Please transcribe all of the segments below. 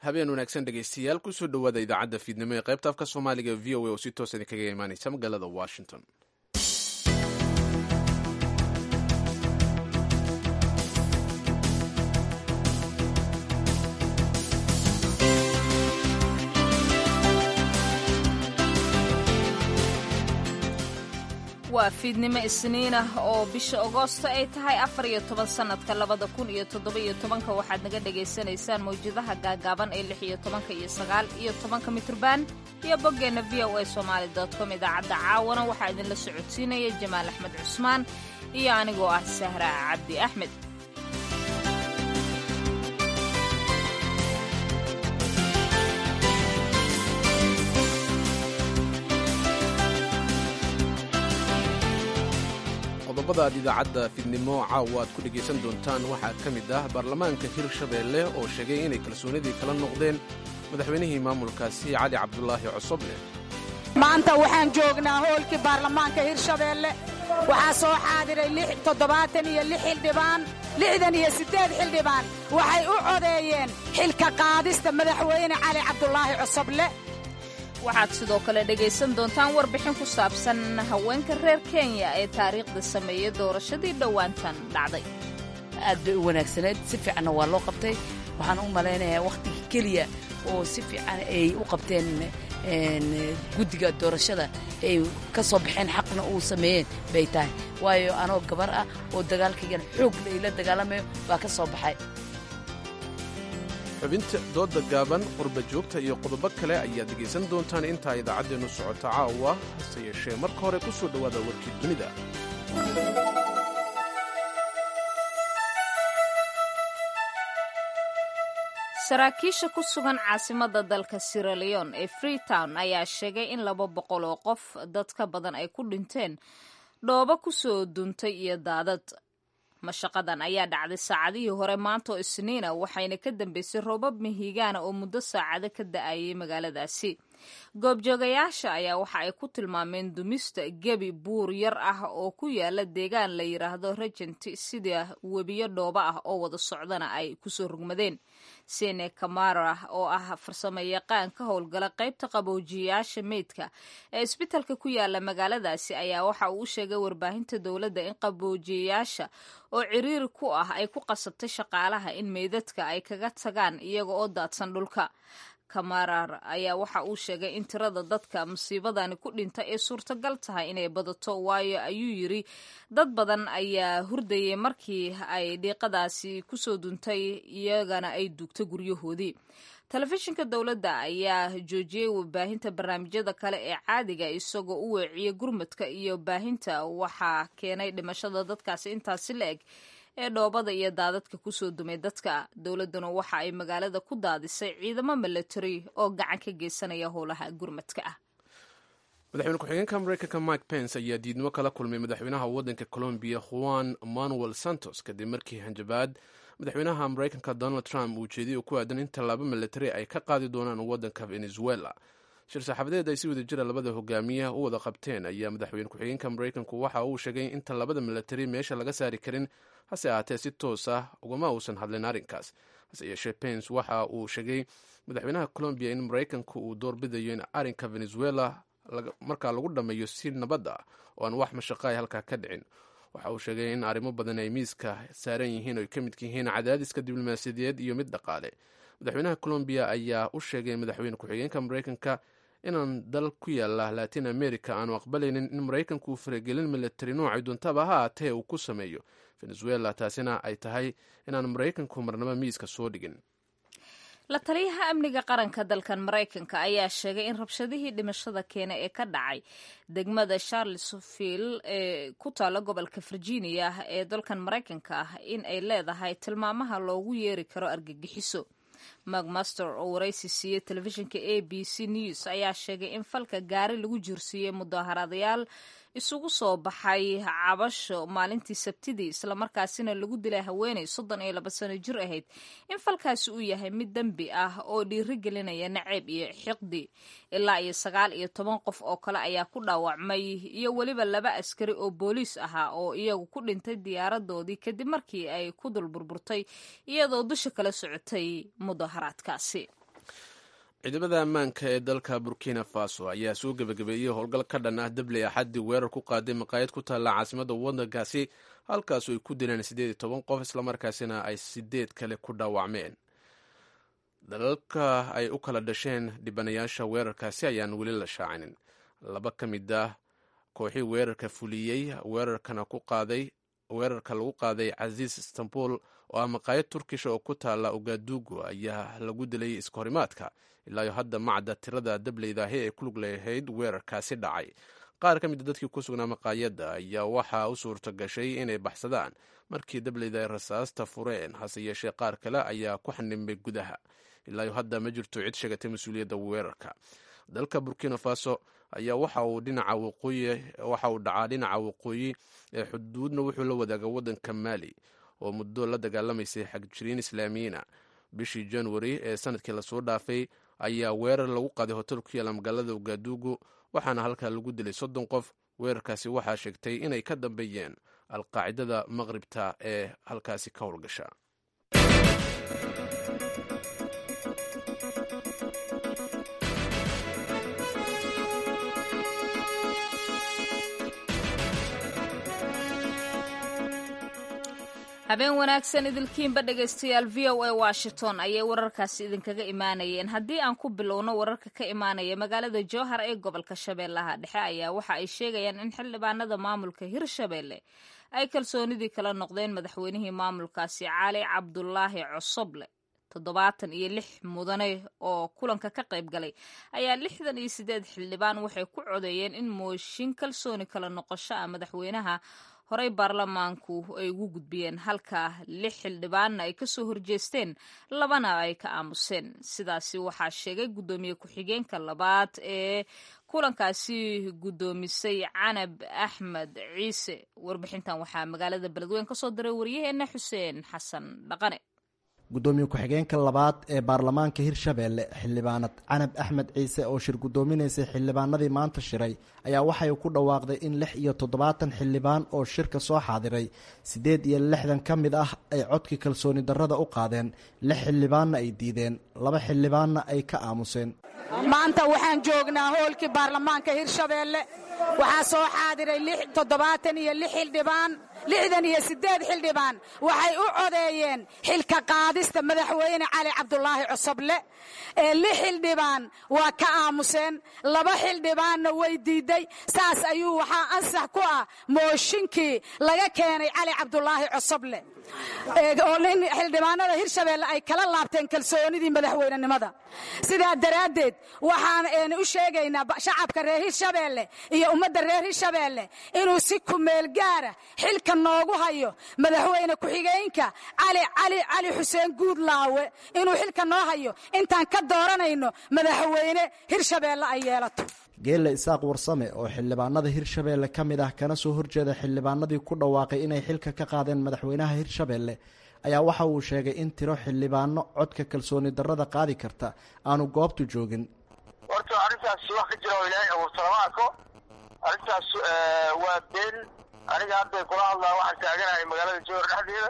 habeen wanaagsan dhegaystayaal kusoo dhowaada idaacadda fiidnimo ee qaybta afka soomaaliga v o a oo si toosa idinkaga imaanaysa magaalada washington waa fiidnimo isniin ah oo bisha agoosto ay tahay afar iyo toban sannadka labada kun iyo toddoba-iyo tobanka waxaad naga dhagaysanaysaan mawjadaha gaagaaban ee lix iyo tobanka iyo sagaal iyo tobanka mitrban iyo boggeenna v o a somaali com idaacadda caawana waxaa idinla socodsiinaya jamaal axmed cusmaan iyo anigoo ah sahra cabdi axmed qodobada aad idaacadda fiidnimo caawa aad ku dhegaysan doontaan waxaa ka mid ah baarlamaanka hirshabeelle oo sheegay inay kalsoonidii kala noqdeen madaxweynihii maamulkaasi cali cabdulaahi cosoble maanta waxaan joognaa hoolkii baarlamaanka hirshabeelle waxaa soo xaadiray toddobaatan iyo lix xildhibaan lixdan iyo siddeed xildhibaan waxay u codeeyeen xilka qaadista madaxweyne cali cabdulaahi cosoble waxaad sidoo kale dhegaysan doontaan warbixin ku saabsan haweenka reer kenya ee taariikhda sameeyey doorashadii dhowaantan dhacday aad bay u wanaagsaneed si fiicanna waa loo qabtay waxaan u malaynayaa wakhtiga keliya oo si fiican ay u qabteen guddiga doorashada ay ka soo baxeen xaqna uu sameeyeen bay tahay waayo anoo gabar ah oo dagaalkaygan xoog layla dagaalamayo baa ka soo baxay xubinta dooda gaaban qurba joogta iyo qodobo kale ayaad dhegaysan doontaan intaa idaacaddeennu socota caawa hase yeeshee marka hore ku soo dhowaada warkii dunida saraakiisha ku sugan caasimadda dalka siraleon ee freetown ayaa sheegay in laba boqol oo qof dad ka badan ay ku dhinteen dhoobo ku soo duntay iyo daadad mashaqadan ayaa dhacday saacadihii hore maanta oo isniina waxayna ka dambeysay roobab mihigaana oo muddo saacado ka da'ayay magaaladaasi goobjoogayaasha ayaa waxa ay ku tilmaameen dumista gebi buur yar ah oo ku yaala deegaan la yidhaahdo regenti sida webiyo dhooba ah oo wada socdana ay kusoo rugmadeen sene kamara oo ah farsamo yaqaan ka howlgala qaybta qaboojiyayaasha meydka ee isbitalka ku yaala magaaladaasi ayaa waxa uu u sheegay warbaahinta dowladda in qaboojiyayaasha oo ciriiri ku ah ay ku qasabtay shaqaalaha in meydadka ay kaga tagaan iyaga oo daadsan dhulka kamarar ayaa waxa uu sheegay in tirada dadka musiibadani ku dhinta ay suurtagal tahay inay badato waayo ayuu yiri dad badan ayaa hurdayay markii ay dhiiqadaasi kusoo duntay iyagana ay duugtay guryahoodii telefishinka dowladda ayaa joojiyey warbaahinta barnaamijyada kale ee caadiga isagoo u weeciyey gurmadka iyo baahinta waxaa keenay dhimashada dadkaasi intaasi la eg ee dhoobada iyo daadadka kusoo dumay dadka dowladduna waxa ay magaalada ku daadisay ciidamo milatary oo gacan ka geysanaya howlaha gurmadka ah madaxweyne ku-xigeenka mareykanka mike pence ayaa diidnimo kala kulmay madaxweynaha waddanka colombiya juan manuel santos kadib markii hanjabaad madaxweynaha mareykanka donald trump uu jeediyay ku aadan in tallaabo milatary ay ka qaadi doonaan waddanka venezuela shir saxaafadeed ay si wada jira labada hogaamiya u wada qabteen ayaa madaxweyne ku-xigeenka mareykanku waxa uu sheegay in tallaabada milatary meesha laga saari karin hase ahaatee si toos ah ugama uusan hadlin arrinkaas hase yeeshee pence waxa uu sheegay madaxweynaha colombiya in maraykanku uu doorbidayo in arrinka venezuela markaa lagu dhammeeyo si nabad ah oo aan wax mashaqo ay halkaa ka dhicin waxa uu sheegay in arrimo badan ay miiska saaran yihiin oo ay ka midka yihiin cadaadiska diblomaasiyadeed iyo mid dhaqaale madaxweynaha colombiya ayaa u sheegay madaxweyne ku-xigeenka mareykanka inaan dal ku yaala latin america aanu aqbalaynin in maraykanku uu faragelin milatari noocay doontaba ha aatee uu ku sameeyo venezuela taasina ay tahay inaan maraykanku marnaba miiska soo dhigin la taliyaha amniga qaranka dalkan maraykanka ayaa sheegay in rabshadihii dhimashada keena ee ka dhacay degmada charlesville ee ku taalla gobolka virginia ee dalkan maraykanka ah in ay leedahay tilmaamaha loogu yeeri karo argagixiso macmaster oo waraysi siiyey telefishinka a b c news ayaa sheegay in falka gaari lagu jirsiiyey mudaharadayaal isugu soo baxay cabasho maalintii sabtidii islamarkaasina lagu dilay haweeney soddon iyo laba sano jir ahayd in falkaasi uu yahay mid dembi ah oo dhiirigelinaya naceeb iyo xiqdi ilaa iyo sagaal iyo toban qof oo kale ayaa ku dhaawacmay iyo weliba laba askari oo booliis ahaa oo iyagu ku dhintay diyaaradoodii kadib markii ay ku dul burburtay iyadoo dusha kala socotay mudaharaadkaasi ciidamada ammaanka ee dalka burkina faso ayaa soo gebagabeeyey howlgal ka dhan ah dabley axaddii weerar ku qaaday maqaayad ku taalla caasimada waddankaasi halkaasu ay ku dileen siddeed iyo toban qof islamarkaasina ay sideed kale ku dhaawacmeen dalalka ay u kala dhasheen dhibanayaasha weerarkaasi ayaan weli la shaacinin laba ka mid ah kooxii weerarka fuliyey weerarkana ku qaaday weerarka lagu qaaday casiis istanbul oo ah maqaayad turkisha oo ku taalla ogadugu ayaa lagu dilay iskahorimaadka ilaayo hadda macda tirada dableydahi ee ku lug leehayd weerarkaasi dhacay qaar ka mida dadkii ku sugnaa maqaayadda ayaa waxaa u suurta gashay inay baxsadaan markii dableyda ay rasaasta fureen hase yeeshee qaar kale ayaa ku xanimay gudaha ilaayo hadda ma jirto cid sheegatay mas-uuliyadda weerarka dalka burkina faso ayaa waxa uu dhinaca waqooyi waxa uu dhacaa dhinaca waqooyi ee xuduudna wuxuu la wadaaga waddanka maali oo muddo la dagaalamaysay xagjiriin islaamiyiina bishii januari ee sanadkii lasoo dhaafay ayaa weerar lagu qaaday hotel ku yaalla magaalada ugadugu waxaana halkaa lagu dilay soddon qof weerarkaasi waxaa sheegtay inay ka dambeeyeen alqaacidada maqribta ee halkaasi ka howlgasha habeen wanaagsan idilkiinba dhegaystayaal v o a washington ayay wararkaasi idinkaga imaanayeen haddii aan ku bilowno wararka ka imaanaya magaalada jowhar ee gobolka shabeellaha dhexe ayaa waxa ay sheegayaan in xildhibaanada maamulka hirshabeelle ay kalsoonidii kala noqdeen madaxweynihii maamulkaasi cali cabdulaahi cosoble toddobaatan iyo lix mudane oo kulanka ka qayb galay ayaa lixdan iyo sideed xildhibaan waxay ku codeeyeen in mooshin kalsooni kala noqosho ah madaxweynaha horey baarlamaanku ay ugu gudbiyeen halka lix xildhibaanna ay kasoo horjeesteen labana ay ka aamuseen sidaasi waxaa sheegay guddoomiye ku-xigeenka labaad ee kulankaasi guddoomisay canab axmed ciise warbixintan waxaa magaalada beledweyn kasoo diray waryaheena xuseen xasan dhaqane guddoomiye ku-xigeenka labaad ee baarlamaanka hirshabeelle xildhibaanad canab axmed ciise oo shir guddoominaysay xildhibaanadii maanta shiray ayaa waxay ku dhawaaqday in lix iyo toddobaatan xildhibaan oo shirka soo xaadiray siddeed iyo lixdan ka mid ah ay codkii kalsooni darrada u qaadeen lix xildhibaanna ay diideen laba xildhibaanna ay ka aamuseen maanta waxaan joognaa hoolkii baarlamaanka hirshabeelle waxaa soo xaadiray toddobaatan iyo lix xildhibaan lixdan iyo siddeed xildhibaan waxay u codeeyeen xilka qaadista madaxweyne cali cabdulaahi cosoble ee lix xildhibaan waa ka aamuseen laba xildhibaanna way diidday saas ayuu waxaa ansax ku ah mooshinkii laga keenay cali cabdulaahi cosoble oo nin xildhibaanada hirshabeelle ay kala laabteen kalsoonidii madaxweynenimada sidaa daraaddeed waxaan u sheegaynaa shacabka reer hirshabeelle iyo ummadda reer hirshabeelle inuu si kumeel gaara xilka noogu hayo madaxweyne ku-xigeenka cali cali cali xuseen guudlaawe inuu xilka noo hayo intaan ka dooranayno madaxweyne hirshabeelle ay yeelato geelle isaaq warsame oo xildhibaanada hirshabeelle ka mid ah kana soo horjeeda xildhibaanadii ku dhawaaqay inay xilka ka qaadeen madaxweynaha hirshabeelle ayaa waxa uu sheegay in tiro xildhibaano codka kalsooni darrada qaadi karta aanu goobtu joogin horta arrintaas wax ka jira oo ilaahay abuurta lama arko arrintaas waa been aniga hadday kula hadlaa waxaan taaganahay magaalada jowhar dhexdeeda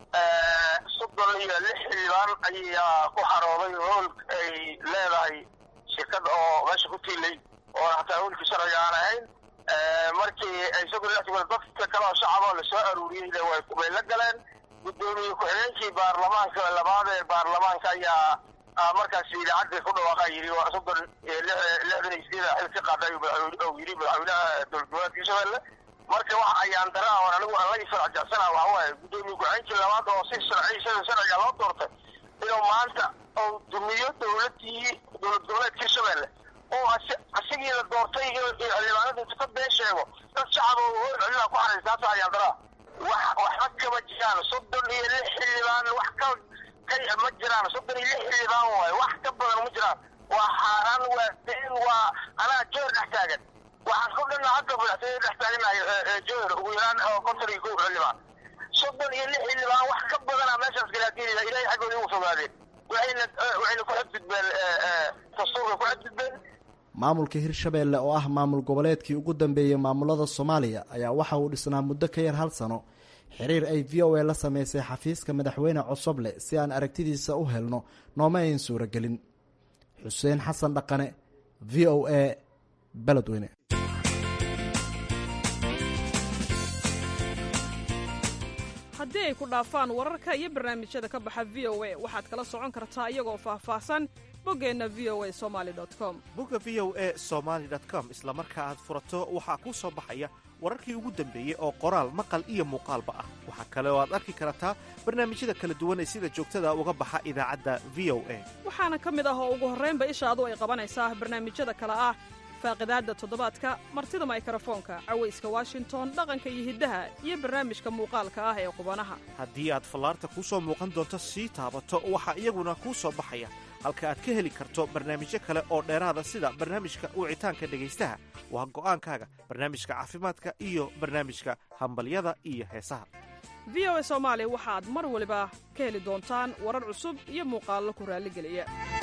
soddon iyo lix xildhibaan ayaa ku xarooday hool ay leedahay shirkad oo meesha ku tiilay oo hataa hoolkii sharciga aan ahayn markii ay soddon lix dadka kale oo shacaboo lasoo aruuriyeyna way la galeen guddoomiye ku-xigeenkii baarlamaanka labaad ee baarlamaanka ayaa markaas idaacadda ku dhawaaqa yidhi waa soddon lixdan iyo sideeda xil ka qaaday oo yidhi madaxweynaha dowlad goboleedka hirshabelle marka wax ayaan dara oon anigu aan la ifraajacsana waxa waaye guddoomiye ku-xigeenkii labaad oo si sharci sida sharciga loo doortay inuu maanta uu dumiyo dowladii dowlad goboleedka hirshabelle oo asigii la doortay inuu xildhibaanada intu ka been sheego dad shacab oo hool celina ku xaraysa taas ayaan daraa wax waxba kama jiraan soddon iyo lix xildhibaan wax ka ka ma jiraan soddon iyo lix xildhibaan waaye wax ka badan ma jiraan waa xaaraan waa been waa anaa joor dhex taagan waxaan ku dhanna hadda madaxtooyada dhex taaganahay joor ugu yaraan oo konton iyo kow xildhibaan soddon iyo lix xildhibaan wax ka badana meeshaas galaadiinaya ilaahay xaggooda ugu fogaadeen waxayna waxayna ku xadgudbeen dastuurka ku xadgudbeen maamulka hirshabeelle oo ah maamul goboleedkii ugu dambeeyey maamulada soomaaliya ayaa waxa uu dhisnaa muddo ka yar hal sano xiriir ay v o a la sameysay xafiiska madaxweyne cosoble si aan aragtidiisa u helno nooma ayn suuragelin xuseen xasan dhaqane v o a beledweyne haddii ay ku dhaafaan wararka iyo barnaamijyada ka baxa v o a waxaad kala socon kartaa iyagoo faahfaahsan boggeenna v o a somali com bogga v o a somaali com isla marka aad furato waxaa kuu soo baxaya wararkii ugu dambeeyey oo qoraal maqal iyo muuqaalba ah waxaa kale oo aad arki kartaa barnaamijyada kala duwan ee sida joogtada uga baxa idaacadda v o a waxaana ka mid ah oo ugu horraynba ishaadu ay qabanaysaa barnaamijyada kale ah faaqidaadda toddobaadka martida maykrofoonka cawayska washington dhaqanka iyo hiddaha iyo barnaamijka muuqaalka ah ee qubanaha haddii aad fallaarta kuu soo muuqan doonto sii taabato waxaa iyaguna kuu soo baxaya halka aad ka heli karto barnaamijyo kale oo dheeraada sida barnaamijka wicitaanka dhegaystaha waa go'aankaaga barnaamijka caafimaadka iyo barnaamijka hambalyada iyo heesaha v o a soomaali waxaad mar waliba ka heli doontaan warar cusub iyo muuqaallo ku raalligeliya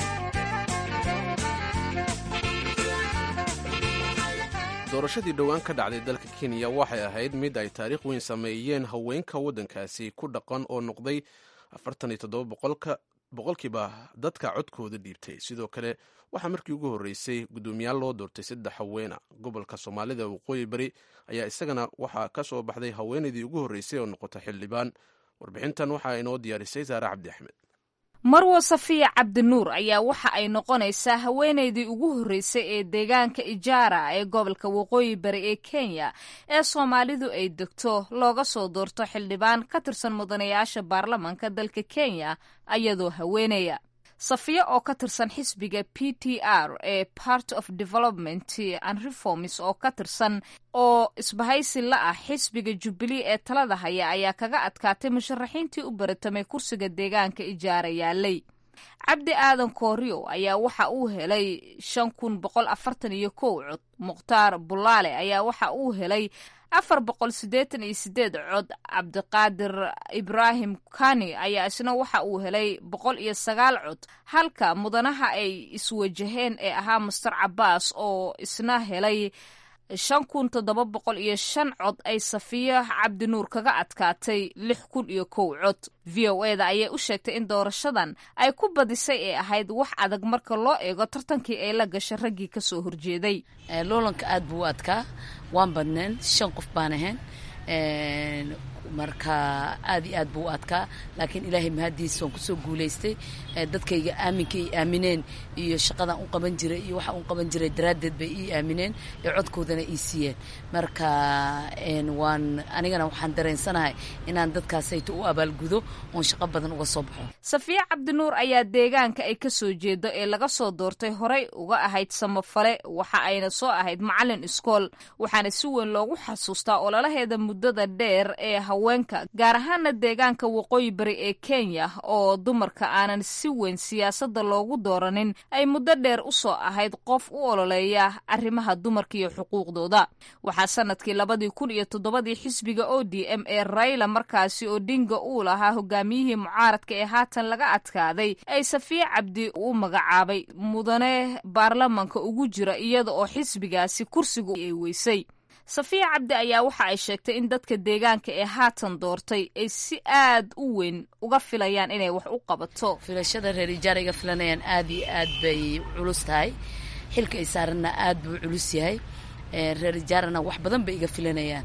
doorashadii dhowaan ka dhacday dalka kenya waxay ahayd mid ay taariikh weyn sameeyeen haweenka waddankaasi ku dhaqan oo noqday afartan iyo toddoba boqolka boqolkiiba dadka codkooda dhiibtay sidoo kale waxaa markii ugu horreysay guddoomiyaal loo doortay saddex haweena gobolka soomaalida waqooyi bari ayaa isagana waxaa ka soo baxday haweenaydii ugu horreysay oo noqota xildhibaan warbixintan waxaa inoo diyaarisay saare cabdi axmed marwo safiya cabdinuur ayaa waxa ay noqonaysaa haweenaydii ugu horreysay ee deegaanka ijaara ee gobolka waqooyi bari ee kenya ee soomaalidu ay degto looga soo doorto xildhibaan ka tirsan mudanayaasha baarlamanka dalka kenya ayadoo haweenaya safiya oo ka tirsan xisbiga p t r ee part of development and reforms oo ka tirsan oo isbahaysi la ah xisbiga jubilee ee talada haya ayaa kaga adkaatay musharaxiintii u baratamay kursiga deegaanka ijaara yaalay cabdi aadan kooriyo ayaa waxa uu helay shan kun boqol afartan iyo kow cod mukhtaar bulaale ayaa waxa uu helay afar boqol siddeetan iyo sideed cod cabdiqaadir ibraahim kani ayaa isna waxa uu helay boqol iyo sagaal cod halka mudanaha ay iswajaheen ee ahaa master cabaas oo isna helay shan kun toddoba boqol iyo shan cod ay safiyo cabdinuur kaga adkaatay lix kun iyo kow cod v o e da ayay u sheegtay in doorashadan ay ku badisay ee ahayd wax adag marka loo eego tartankii ay la gashay raggii kasoo horjeeday loolanka aada buu u adkaa waan badneen shan qof baan ahayn marka aad iyo aad buu u adkaa laakiin ilaahay mahaddiis waan kusoo guulaystay dadkayga aaminka ay aamineen iyo shaqadaan u qaban jiray iyo waxaan u qaban jiray daraaddeed bay ii aamineen ee codkoodana ii siiyeen marka waan anigana waxaan dareensanahay inaan dadkaasayto u abaalgudo oon shaqo badan uga soo baxo safiya cabdinuur ayaa deegaanka ay ka soo jeedo ee laga soo doortay horey uga ahayd samafale waxa ayna soo ahayd macalin iskool waxaana si weyn loogu xasuustaa ololaheeda muddada dheer ee haweenka gaar ahaana deegaanka waqooyi bari ee kenya oo dumarka aanan si weyn siyaasadda loogu dooranin ay muddo dheer u soo ahayd qof u ololeeya arrimaha dumarka iyo xuquuqdooda waxaa sanadkii labadii kun iyo toddobadii xisbiga o d m ee rayla markaasi oo dinga uu lahaa hogaamiyihii mucaaradka ee haatan laga adkaaday ay safiye cabdi u magacaabay mudane baarlamanka ugu jira iyada oo xisbigaasi kursiga ay weysay safiya cabdi ayaa waxa ay sheegtay in dadka deegaanka ee haatan doortay ay si aad u weyn uga filayaan inay wax u qabato filashada reer ijaara iga filanayaan aad iyo aad bay culus tahay xilka ay saaranna aad buu culus yahay reer ijaarana wax badan bay iga filanayaan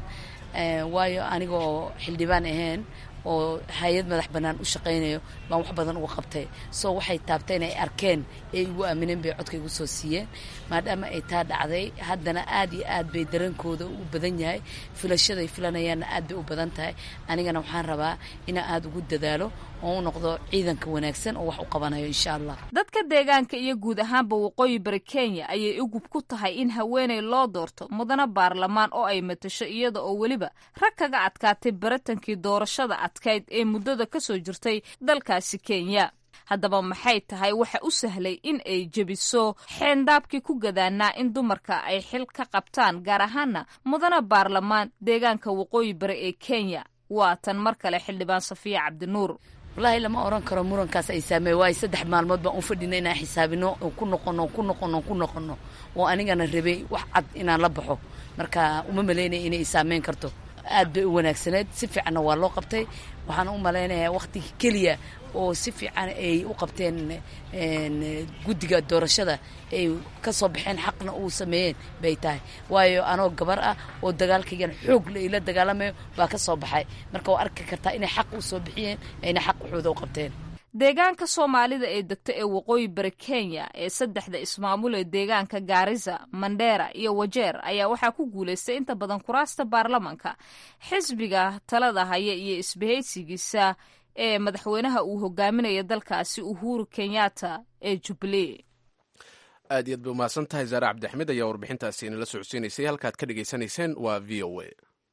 waayo anigoo xildhibaan ahayn oo hay-ad madax bannaan u shaqaynayo baan wax badan uga qabtay soo waxay taabteen ay arkeen ee igu aamineen bay codka igu soo siiyeen maadaama ay taa dhacday haddana aad iyo aad bay dareenkooda u badan yahay filashaday filanayaanna aad bay u badan tahay anigana waxaan rabaa inaan aada ugu dadaalo oo u noqdo ciidanka wanaagsan oo wax u qabanayo insha allah dadka deegaanka iyo guud ahaanba waqooyi bari kenya ayay ugub ku tahay in haweeney loo doorto mudane baarlamaan oo ay matasho iyada oo weliba rag kaga adkaatay baratankii doorashada adkayd ee muddada ka soo jirtay dalkaasi kenya haddaba maxay tahay waxa u sahlay in ay jebiso xeendaabkii ku gadaanaa in dumarka ay xil ka qabtaan gaar ahaana mudane baarlamaan deegaanka waqooyi bari ee kenya waa tan mar kale xildhibaan safiya cabdinuur wallaahi lama oran karo murankaas ay saamey waayo saddex maalmood baan u fadhina inaan xisaabino oo ku noqono ku noqono ku noqono oo anigana rabay wax cad inaan la baxo marka uma malaynaya inay saameyn karto aad bay u wanaagsaneed si fiicanna waa loo qabtay waxaan u malaynayaa wakhtiga keliya oo si fiican ay u qabteen guddiga doorashada ay ka soo baxeen xaqna uu sameeyeen bay tahay waayo anoo gabar ah oo dagaalkaygan xoog la ila dagaalamayo baa ka soo baxay marka waa arki kartaa inay xaq u soo bixiyeen ayna xaq waxooda u qabteen deegaanka soomaalida ee degta ee waqooyi bari kenya ee saddexda ismaamul ee deegaanka gaarisa mandheera iyo wajeer ayaa waxaa ku guulaystay inta badan kuraasta baarlamanka xisbiga talada haya iyo isbahaysigiisa ee madaxweynaha uu hogaaminaya dalkaasi uhuru kenyatta ee jubilee aad iyo aad bay umahadsan tahay zaare cabdixmed ayaa warbixintaasi inala socodsiinaysay halkaad ka dhegaysanayseen waa v o a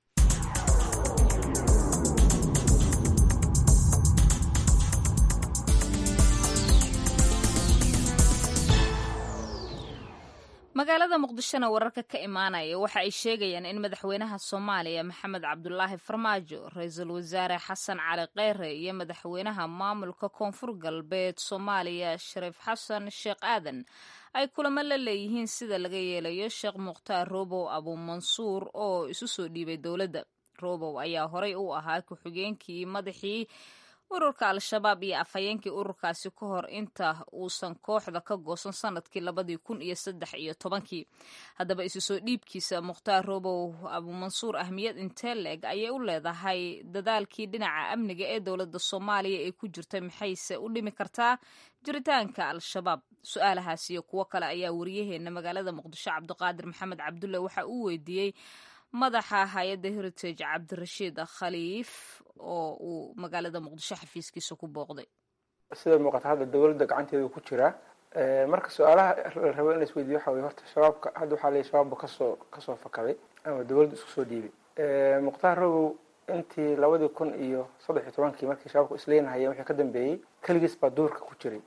magaalada muqdishona wararka ka imaanaya waxa ay sheegayaan in madaxweynaha soomaaliya maxamed cabdulaahi farmaajo ra-iisul wasaare xasan cali kheyre iyo madaxweynaha maamulka koonfur galbeed soomaaliya shariif xasan sheekh aadan ay kulamo la leeyihiin sida laga yeelayo sheekh mukhtaar robow abuumansuur oo isu soo dhiibay dowladda robow ayaa horey u ahaa ku-xigeenkii madaxii ururka al-shabaab iyo afhayeenkii ururkaasi ka hor inta uusan kooxda ka goosan sanadkii labadii kun iyo saddex iyo tobankii haddaba isu soo dhiibkiisa mukhtaar robow abuumansuur ahmiyad intee leeg ayay u leedahay dadaalkii dhinaca amniga ee dowladda soomaaliya ee ku jirtay maxayse u dhimi kartaa jiritaanka al-shabaab su-aalahaas iyo kuwo kale ayaa wariyaheena magaalada muqdisho cabdiqaadir maxamed cabdulle waxa uu weydiiyey madaxa hay-adda heritage cabdirashiid khaliif oo uu magaalada muqdisho xafiiskiisa ku booqday sida muuqata hadda dowladda gacanteeda ku jira marka su-aalaha la rabo in la isweydiyo waxa weye horta shabaabka hadda waxaa leeyahy shabaabba kasoo kasoo fakaday ama dowladda isku soo dhiibay mukhtaar robow intii labadii kun iyo saddex iyo tobankii markii shabaabku isleenahayeen wixii ka dambeeyey keligiis baa duurka ku jiray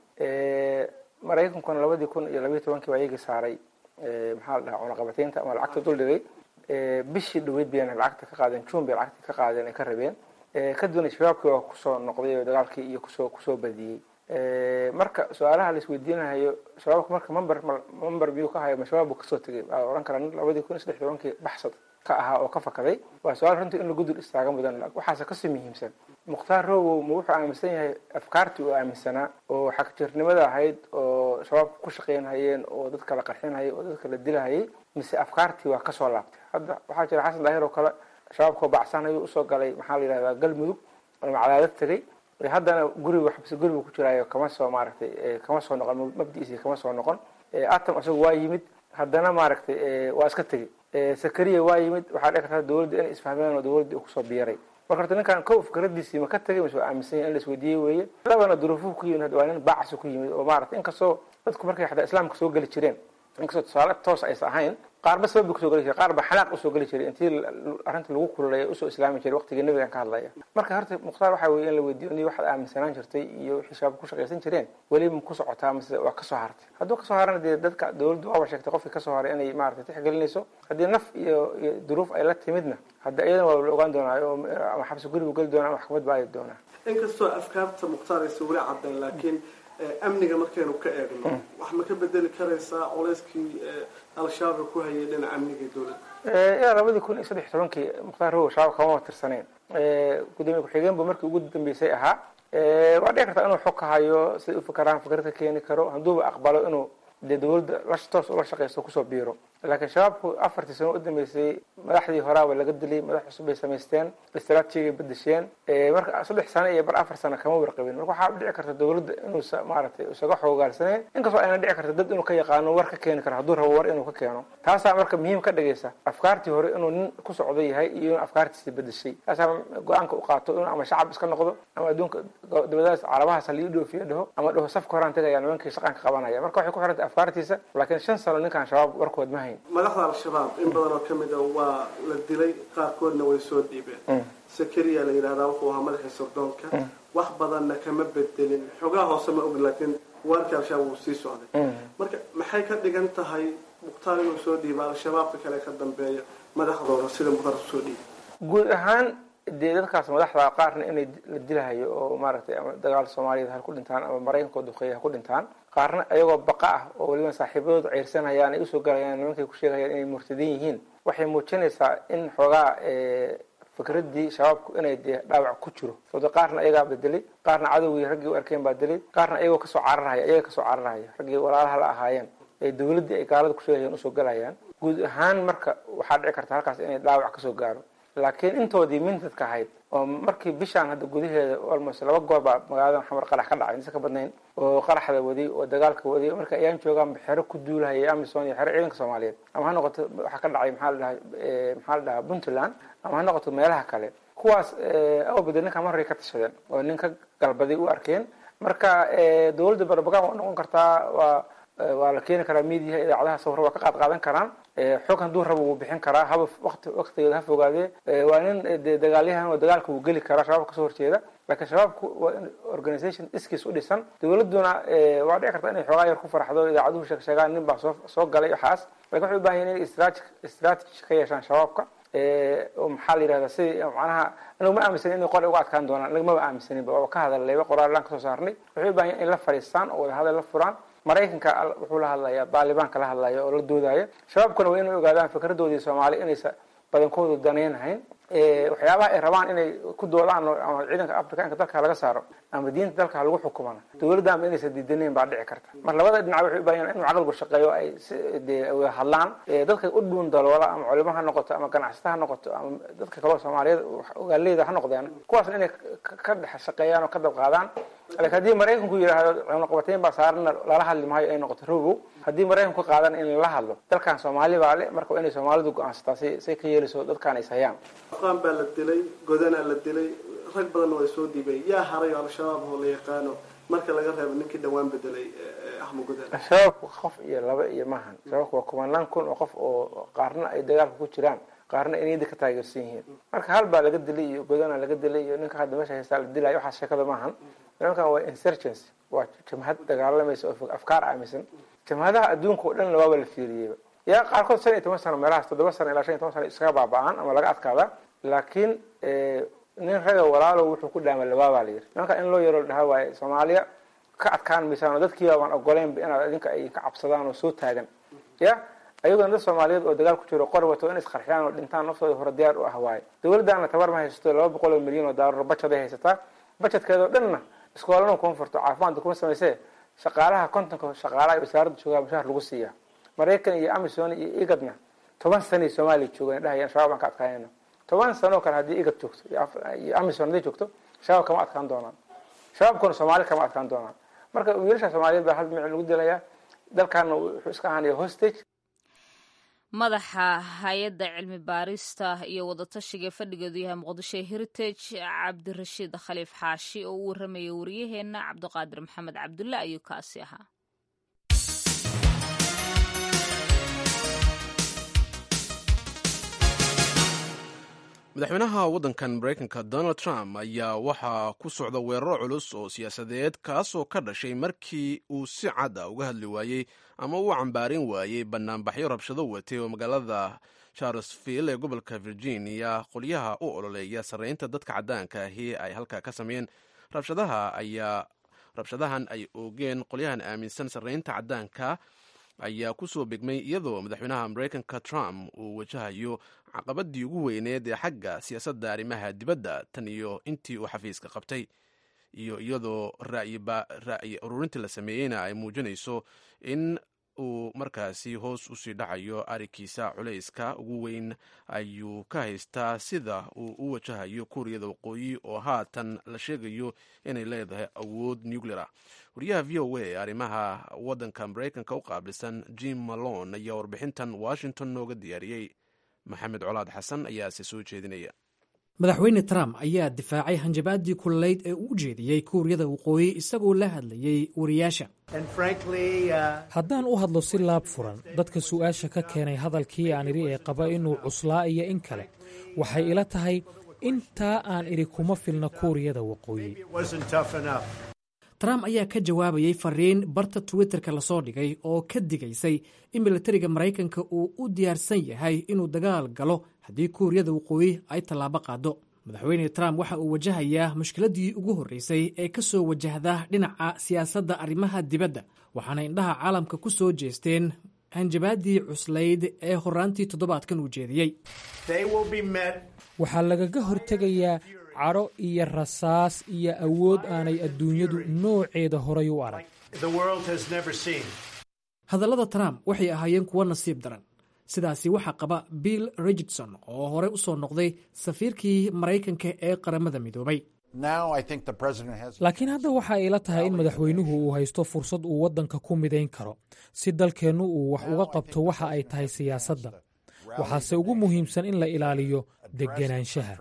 maraykankuna labadii kun iyo labayo tobankii baa iyagii saaray maxaa la dhahaa cunaqabataynta ama lacagta dul dhigay bishii dhaweyd bayna lacagta ka qaadeen june bay lacagta ka qaadeen ay ka rabeen kadibna shabaabkii waa kusoo noqday oo dagaalkii iyo kusoo kusoo badiyey marka su-aalaha la isweydiinayo shabaabka marka member member biyuu ka hayo ma shabaab buu kasoo tegay waa ohan karaa labadii kun iyo saddex tobankii baxsad ka ahaa oo ka fakaday waa su-aal runtii in lagu dul istaaga mudan waxaase kasii muhiimsan mukhtaar robow ma wuxuu aaminsan yahay afkaartii uu aaminsanaa oo xagjirnimada ahayd oo shabaabka ku shaqeynhayeen oo dadka la qarxinhayay oo dadka la dilahayay mise afkaartii waa kasoo laabtay hadda waxaa jira xasan daahir oo kale shabaabkao bacsanayo usoo galay maxaa la yidhahdaa galmudug ama cadaadad tegay haddana guriga xabsi gurigu ku jiraayo kama soo maaragtay kama soo noqon mabdiisi kama soo noqon atam isagu waa yimid haddana maaragtay waa iska tegey sakariya waa yimid waxaa dhici karta dowladda inay isfahmeen oo dowladda kusoo biiray marka horta ninkan kow fikradiisii ma ka tegay mise waa aaminsan yahay in la isweydiiyey weeye labana duruufuhu ku yimid waa nin baacsi ku yimid oo maaragtay inkastoo dadku markay xataa islaamka soo geli jireen inkastoo tusaale toos aysa ahayn qaarba sabab bu kusoo geli jiray qaar ba xanaaq usoo geli jiray intii arrinta lagu kululaya usoo islaami jiray waqtigii nabigan ka hadlaya marka horta mukhtaar waxaa weye in la weydiyo ni waxaad aaminsanaan jirtay iyo wixii shabaab ku shaqaysan jireen weli ma ku socotaa mise waa kasoo hartay hadduu kasoo harana dee dadka dowladdu waaba sheegtay qofkii kasoo haray inay maaragtay tixgelinayso haddii naf iyo iyo duruuf ay la timidna hadda iyadana waa la ogaan doonaa oo ama xabsi gurigu geli doonaa ama maxkamad baa aadi doonaa inkastoo afkaarta mukhtaar aysa weli caddayn laakiin amniga markaynu ka eegno wax ma ka bedeli karaysaa culeyskii al-shabaab ku hayay dhinaca amniga dowladda ilaa labadii kun iyo saddex tobankii mukhtaar robow shabaab kama tirsaneen gudoomiye ku-xigeen bu markii ugu dambeysay ahaa waa dhici kartaa inuu xog ka hayo siday ufakaraan fikrad ka keeni karo hadduuba aqbalo inuu dee dowladda la toos ula shaqaysto kusoo biiro laakiin shabaabku afartii sano u dambeysay madaxdii horaaba laga dilay madax cusub bay samaysteen istraatijiga bedesheen marka saddex sano iyo bar afar sano kama warqabin marka waxaa dhici karta dowladda inuusa maaragtay isaga xoogaalsaneen inkastoo ayna dhici karta dad inuu ka yaqaano war ka keeni karo hadduu rabo war inuu ka keeno taasaa marka muhiim ka dhigaysa afkaartii hore inuu nin ku socdo yahay iyo in afkaartiisi bedeshay taasaa go-aanka u qaato inuu ama shacab iska noqdo ama adduunka dabadaas carabahaas halii dhoofiyo dhaho ama dhaho safka horaan tegaya nimankii shaqaan ka qabanaya marka waxay ku xirantay afkaartiisa laakiin shan sano ninkaan shabaab warkood ma hayn madaxda al-shabaab in badan oo ka mid a waa la dilay qaarkoodna way soo dhiibeen sakariya la yidhahdaa wuxuu ahaa madaxii sirdoonka wax badanna kama bedelin xogaha hoose ma og laakiin waarkii al-shabaab wuu sii socday marka maxay ka dhigan tahay mukhtaar inuu soo dhiiba al-shabaabka kale ka dambeeya madaxdooda sida mukhtaar usoo dhiiba guud ahaan dee dadkaas madaxda qaarna inay la dilahayo oo maaragtay ama dagaal soomaaliyeed ha ku dhintaan ama maraykanka oo duqeeya ha ku dhintaan qaarna iyagoo baqa ah oo weliba saaxiibadoodu ceyrsanayaan ay usoo galayaan nimankay ku sheegayaan inay murtadin yihiin waxay muujinaysaa in xoogaa fikraddii shabaabku inay dee dhaawac ku jiro sababto qaarna ayagaa bedelay qaarna cadowgii raggii u arkeen baa delay qaarna ayagoo kasoo cararhaya ayaga kasoo cararhaya raggii walaalaha la ahaayeen ee dowladdii ay gaalada kusheegayeen usoo galayaan guud ahaan marka waxaa dhici karta halkaas inay dhaawac kasoo gaaro laakiin intoodii mintadka ahayd oo markii bishaan hadda gudaheeda almost laba goor baa magaalada xamar qarax ka dhacay insa ka badnayn oo qaraxda waday oo dagaalka waday marka ayaan joogaan xero ku duulahaya amison iyo xero ciidanka soomaaliyeed ama ha noqoto waxaa ka dhacay maxaa la dhahay maxaa la dhahaa puntland ama ha noqoto meelaha kale kuwaas awbada ninka marray ka tashadeen oo nin ka galbaday u arkeen marka dowladda barbagan waa noqon kartaa waa waa la keeni karaa mediaha idaacadaha sawir waa ka qaad qaadan karaan xog hadduu rabo wuu bixin karaa haba waqti waqtigeeda ha fogaadee waa nin de dagaalyahan oo dagaalka wuu geli karaa shabaabka kasoo horjeeda laakiin shabaabku waa in organisation iskiis u dhisan dowladduna waa dhici karta inay xoogaa yar ku farxdo idaacaduhu sheeg sheegaan nin baa soo soo galay waxaas lakin waxay u bahan yahin inay strategy ka yeeshaan shabaabka oo maxaa la yidhahda sidii macnaha anagu ma aaminsanin inay qor uga adkaan doonaan anaga maba aaminsaninba waaba ka hadallayba qoraalaan kasoo saarnay waxay u bahan yahin in la fadhiistaan oo wada hadal la furaan maraykanka wuxuu la hadlayaa baalibaanka la hadlaya oo la doodaya shabaabkuna waa inay ogaadaan fikradoodii soomaali inaysa badankoodu danaynhayn waxyaabaha ay rabaan inay ku doodaan ama ciidanka afrikaanka dalka laga saaro ama diinta dalka lagu xukumana dowladdaanba inaysa diidanayn baa dhici karta mar labada dhinac waxay u baahan inuu caqligu shaqeeyo ay de hadlaan dadka u dhuun daloola ama culimo ha noqoto ama ganacsata ha noqoto ama dadka kaleo soomaaliyeed ogaaleyda ha noqdeen kuwaasna inay ka dhex shaqeeyaan oo ka dab qaadaan lakin haddii maraykanku yidhaahdo cunaqabateyn baa saarana lala hadli maayo ay noqoto rogow haddii maraykanku ka qaadan in lala hadlo dalkan soomaali baa le marka waa inay soomaalidu go-aansataa si say ka yeelayso dadkaan is hayaan afqaan baa la dilay godanaa la dilay rag badanna waa soo dhiibay yaa haray oo al-shabaab oo la yaqaano marka laga reebo ninkii dhawaan bedelay axmed godan shabaabku qof iyo laba iyo maahan shabaabku waa kumanaan kun oo qof oo qaarna ay dagaalka ku jiraan qaarna inayda ka taageersan yihiin marka hal baa laga dilay iyo godana laga dilay iyo ninka hadda meesha haystaa la dilayo waxaas sheekada maahan nimankan waa insurgency waa jamhad dagaalamaysa oo afkaar aaminsan jamhadaha adduunka oo dhan waaba la fiiriyeyba yaa qaarkood shan iyo toban sano meelahaas toddoba sano ilaa shan iyo toban sano iskaga baaba-aan ama laga adkaada laakiin nin raga walaalo wuxuu ku dhaama labaabaa la yiri nimanka in loo yaro la dhahaa waaye soomaaliya ka adkaan maysaan oo dadkiiba baan ogoleynba inaad idinka ay ka cabsadaan oo soo taagan ya ayagona dad soomaaliyeed oo dagaal ku jiro qori wato in isqarxiyaan oo dhintaan naftooda hore diyaar u ah waaye dowladdaana tabar ma haysato laba boqol oo milyan oo daalar bajaday haysataa bajedkeeda oo dhanna iskoolana kuma furto caafimaadka kuma samaysee shaqaalaha kontonka shaqaalaha wasaaradda joogaa mushaar lagu siiya maraykan iyo amison iyo igadna toban sanay soomaaliya joogan dhahayaan shabaab baan ka adkaanayna toban sanoo kale haddii igad joogto iyo amison hadday joogto shabaab kama adkaan doonaan shabaabkuna soomaali kama adkaan doonaan marka wiilasha soomaaliyeed baa hal mici lagu dilaya dalkaana wuxuu iska ahaanaya hostage madaxa hay-adda cilmi baarista iyo wadatashiga fadhigeedu yahay muqdisho heritage cabdirashiid khaliif xaashi oo u warramaya wariyaheenna cabdiqaadir maxamed cabdulle ayuu kaasi ahaa madaxweynaha waddankan maraykanka donald trump ayaa waxaa ku socda weeraro culus oo siyaasadeed kaasoo ka dhashay markii uu si cad a uga hadli waayey ama uu cambaarin waayey banaanbaxyo rabshado watay oo magaalada charlesville ee gobolka virginia qolyaha u ololeeya sarreynta dadka caddaanka ahi ay halkaa ka sameeyeen rabshadaha ayaa rabshadahan ay oogeen qolyahan aaminsan sarreynta caddaanka ayaa ku soo begmay iyadoo madaxweynaha maraykanka trump uu wajahayo caqabadii ugu weyneed ee xagga siyaasadda arrimaha dibadda tan iyo intii uu xafiiska qabtay iyo iyadoo ra'yi ururintii la sameeyeyna ay muujinayso in uu markaasi hoos usii dhacayo arikiisa culayska ugu weyn ayuu ka haystaa sida uu u wajahayo kuuriyada waqooyi oo haatan la sheegayo inay leedahay awood nuclear wariyaha v o a arrimaha waddanka maraykanka u qaabilsan jim malone ayaa warbixintan washington nooga diyaariyey maxamed colaad xasan ayaase soo jeedinaya madaxweyne trump ayaa difaacay hanjabaadii kululayd ee uu u jeediyey kuuriyada waqooyi isagoo la hadlayey wariyaasha haddaan u hadlo si laab furan dadka su'aasha ka keenay hadalkii aan idhi ee qaba inuu cuslaa iyo in kale waxay ila tahay intaa aan idhi kuma filna kuuriyada waqooyi trump ayaa ka jawaabayey fariin barta twitterka lasoo dhigay oo ka digaysay in milatariga maraykanka uu u diyaarsan yahay inuu dagaal galo haddii kuuriyada waqooyi ay tallaabo qaado madaxweyne trump waxa uu wajahayaa mushkiladii ugu horreysay ee ka soo wajahda dhinaca siyaasadda arrimaha dibadda waxaana indhaha caalamka ku soo jeesteen hanjabaadii cuslayd ee horaantii toddobaadkan uu jeediyey waxaa lagaga hortegayaa cadho iyo rasaas iyo awood aanay adduunyadu nooceeda horay u arag hadallada trump waxay ahaayeen kuwo nasiib daran sidaasi waxaa qaba bill richardson oo horey u soo noqday safiirkii maraykanka ee qaramada midoobay laakiin hadda waxa ay la tahay in madaxweynuhu uu haysto fursad uu waddanka ku midayn karo si dalkeennu uu wax uga qabto waxa ay tahay siyaasadda waxaase ugu muhiimsan in la ilaaliyo degenaanshaha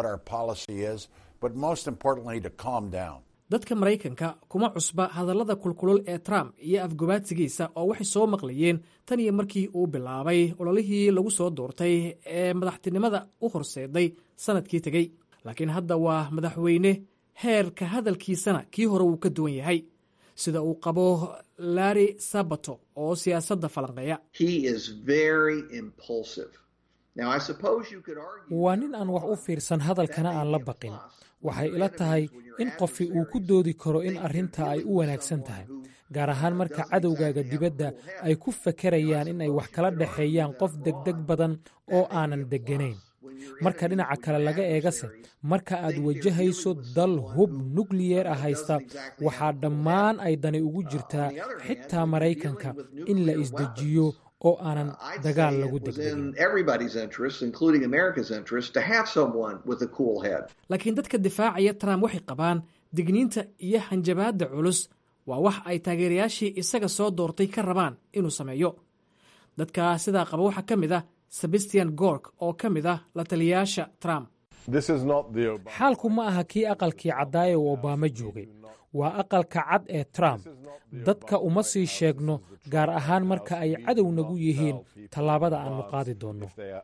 dadka maraykanka kuma cusba hadallada kulkulul ee trump iyo afgobaadsigiisa oo waxay soo maqlayeen tan iyo markii uu bilaabay ololihii lagu soo doortay ee madaxtinimada u horseeday sannadkii tegey laakiin hadda waa madaxweyne heerka hadalkiisana kii hore wuu ka duwan yahay sida uu qabo larry sabato oo siyaasadda falanqeeya waa nin aan wax u fiirsan hadalkana aan la baqin waxay ila tahay in qofi uu ku doodi karo in arrinta ay u wanaagsan tahay gaar ahaan marka cadowgaaga dibadda ay ku fakerayaan in ay wax kala dhexeeyaan qof degdeg badan oo aanan degganayn marka dhinaca kale laga eegase marka aad wajahayso dal hub nukliyeer ah haysta waxaa dhammaan ay dani ugu jirtaa xitaa maraykanka in la isdejiyo oo aanan dagaal lagu laakiin dadka difaacaya trump waxay qabaan digniinta iyo hanjabaadda culus waa wax ay taageerayaashii isaga soo doortay ka rabaan inuu sameeyo dadka sidaa qaba waxaa ka mid ah sebastian gork oo ka mid ah la taliyayaasha trump xaalku ma aha kii aqalkii caddaaye uu obaama joogay waa aqalka cad ee trump dadka uma sii sheegno gaar ahaan marka ay cadow nagu yihiin tallaabada aannu qaadi doonno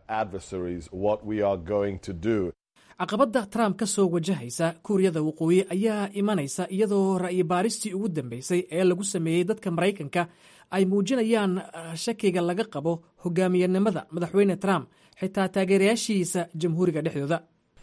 caqabadda trump ka soo wajahaysa kuuriyada waqooyi ayaa imanaysa iyadoo ra'yi baaristii ugu dambeysay ee lagu sameeyey dadka maraykanka ay muujinayaan shakiga laga qabo hogaamiyanimada madaxweyne trump xitaa taageerayaashiisa jamhuuriga dhexdooda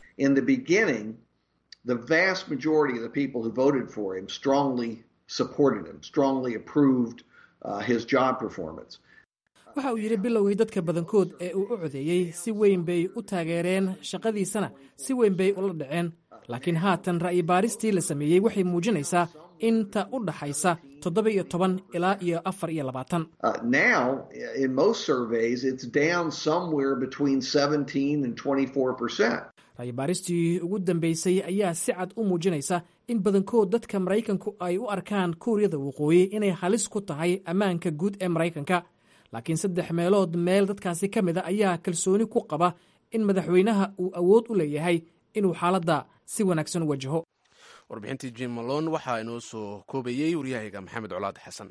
the vast majority of the people who voted for him strongly supported him, strongly approved uh, his job performance. waxa uu yidhi bilowgii dadka badankood ee uu u codeeyey si weyn bay u taageereen shaqadiisana si weyn bay ula dhaceen laakiin haatan ra'yi baaristii la sameeyey waxay muujinaysaa inta u dhaxaysa toddoba iyo toban ilaa iyo afar iyo labaatan now in most surveys it's down somewhere between 17 and 24 percent ra'yi baaristii ugu dambeysay ayaa si cad u muujinaysa in badankood dadka maraykanku ay u arkaan kuuriyada waqooyi inay halis ku tahay ammaanka guud ee maraykanka laakiin saddex meelood meel dadkaasi ka mid a ayaa kalsooni ku qaba in madaxweynaha uu awood u leeyahay inuu xaaladda si wanaagsan u wajaho warbixintii jim malon waxaa inoo soo koobayey waryahayga maxamed colaad xasan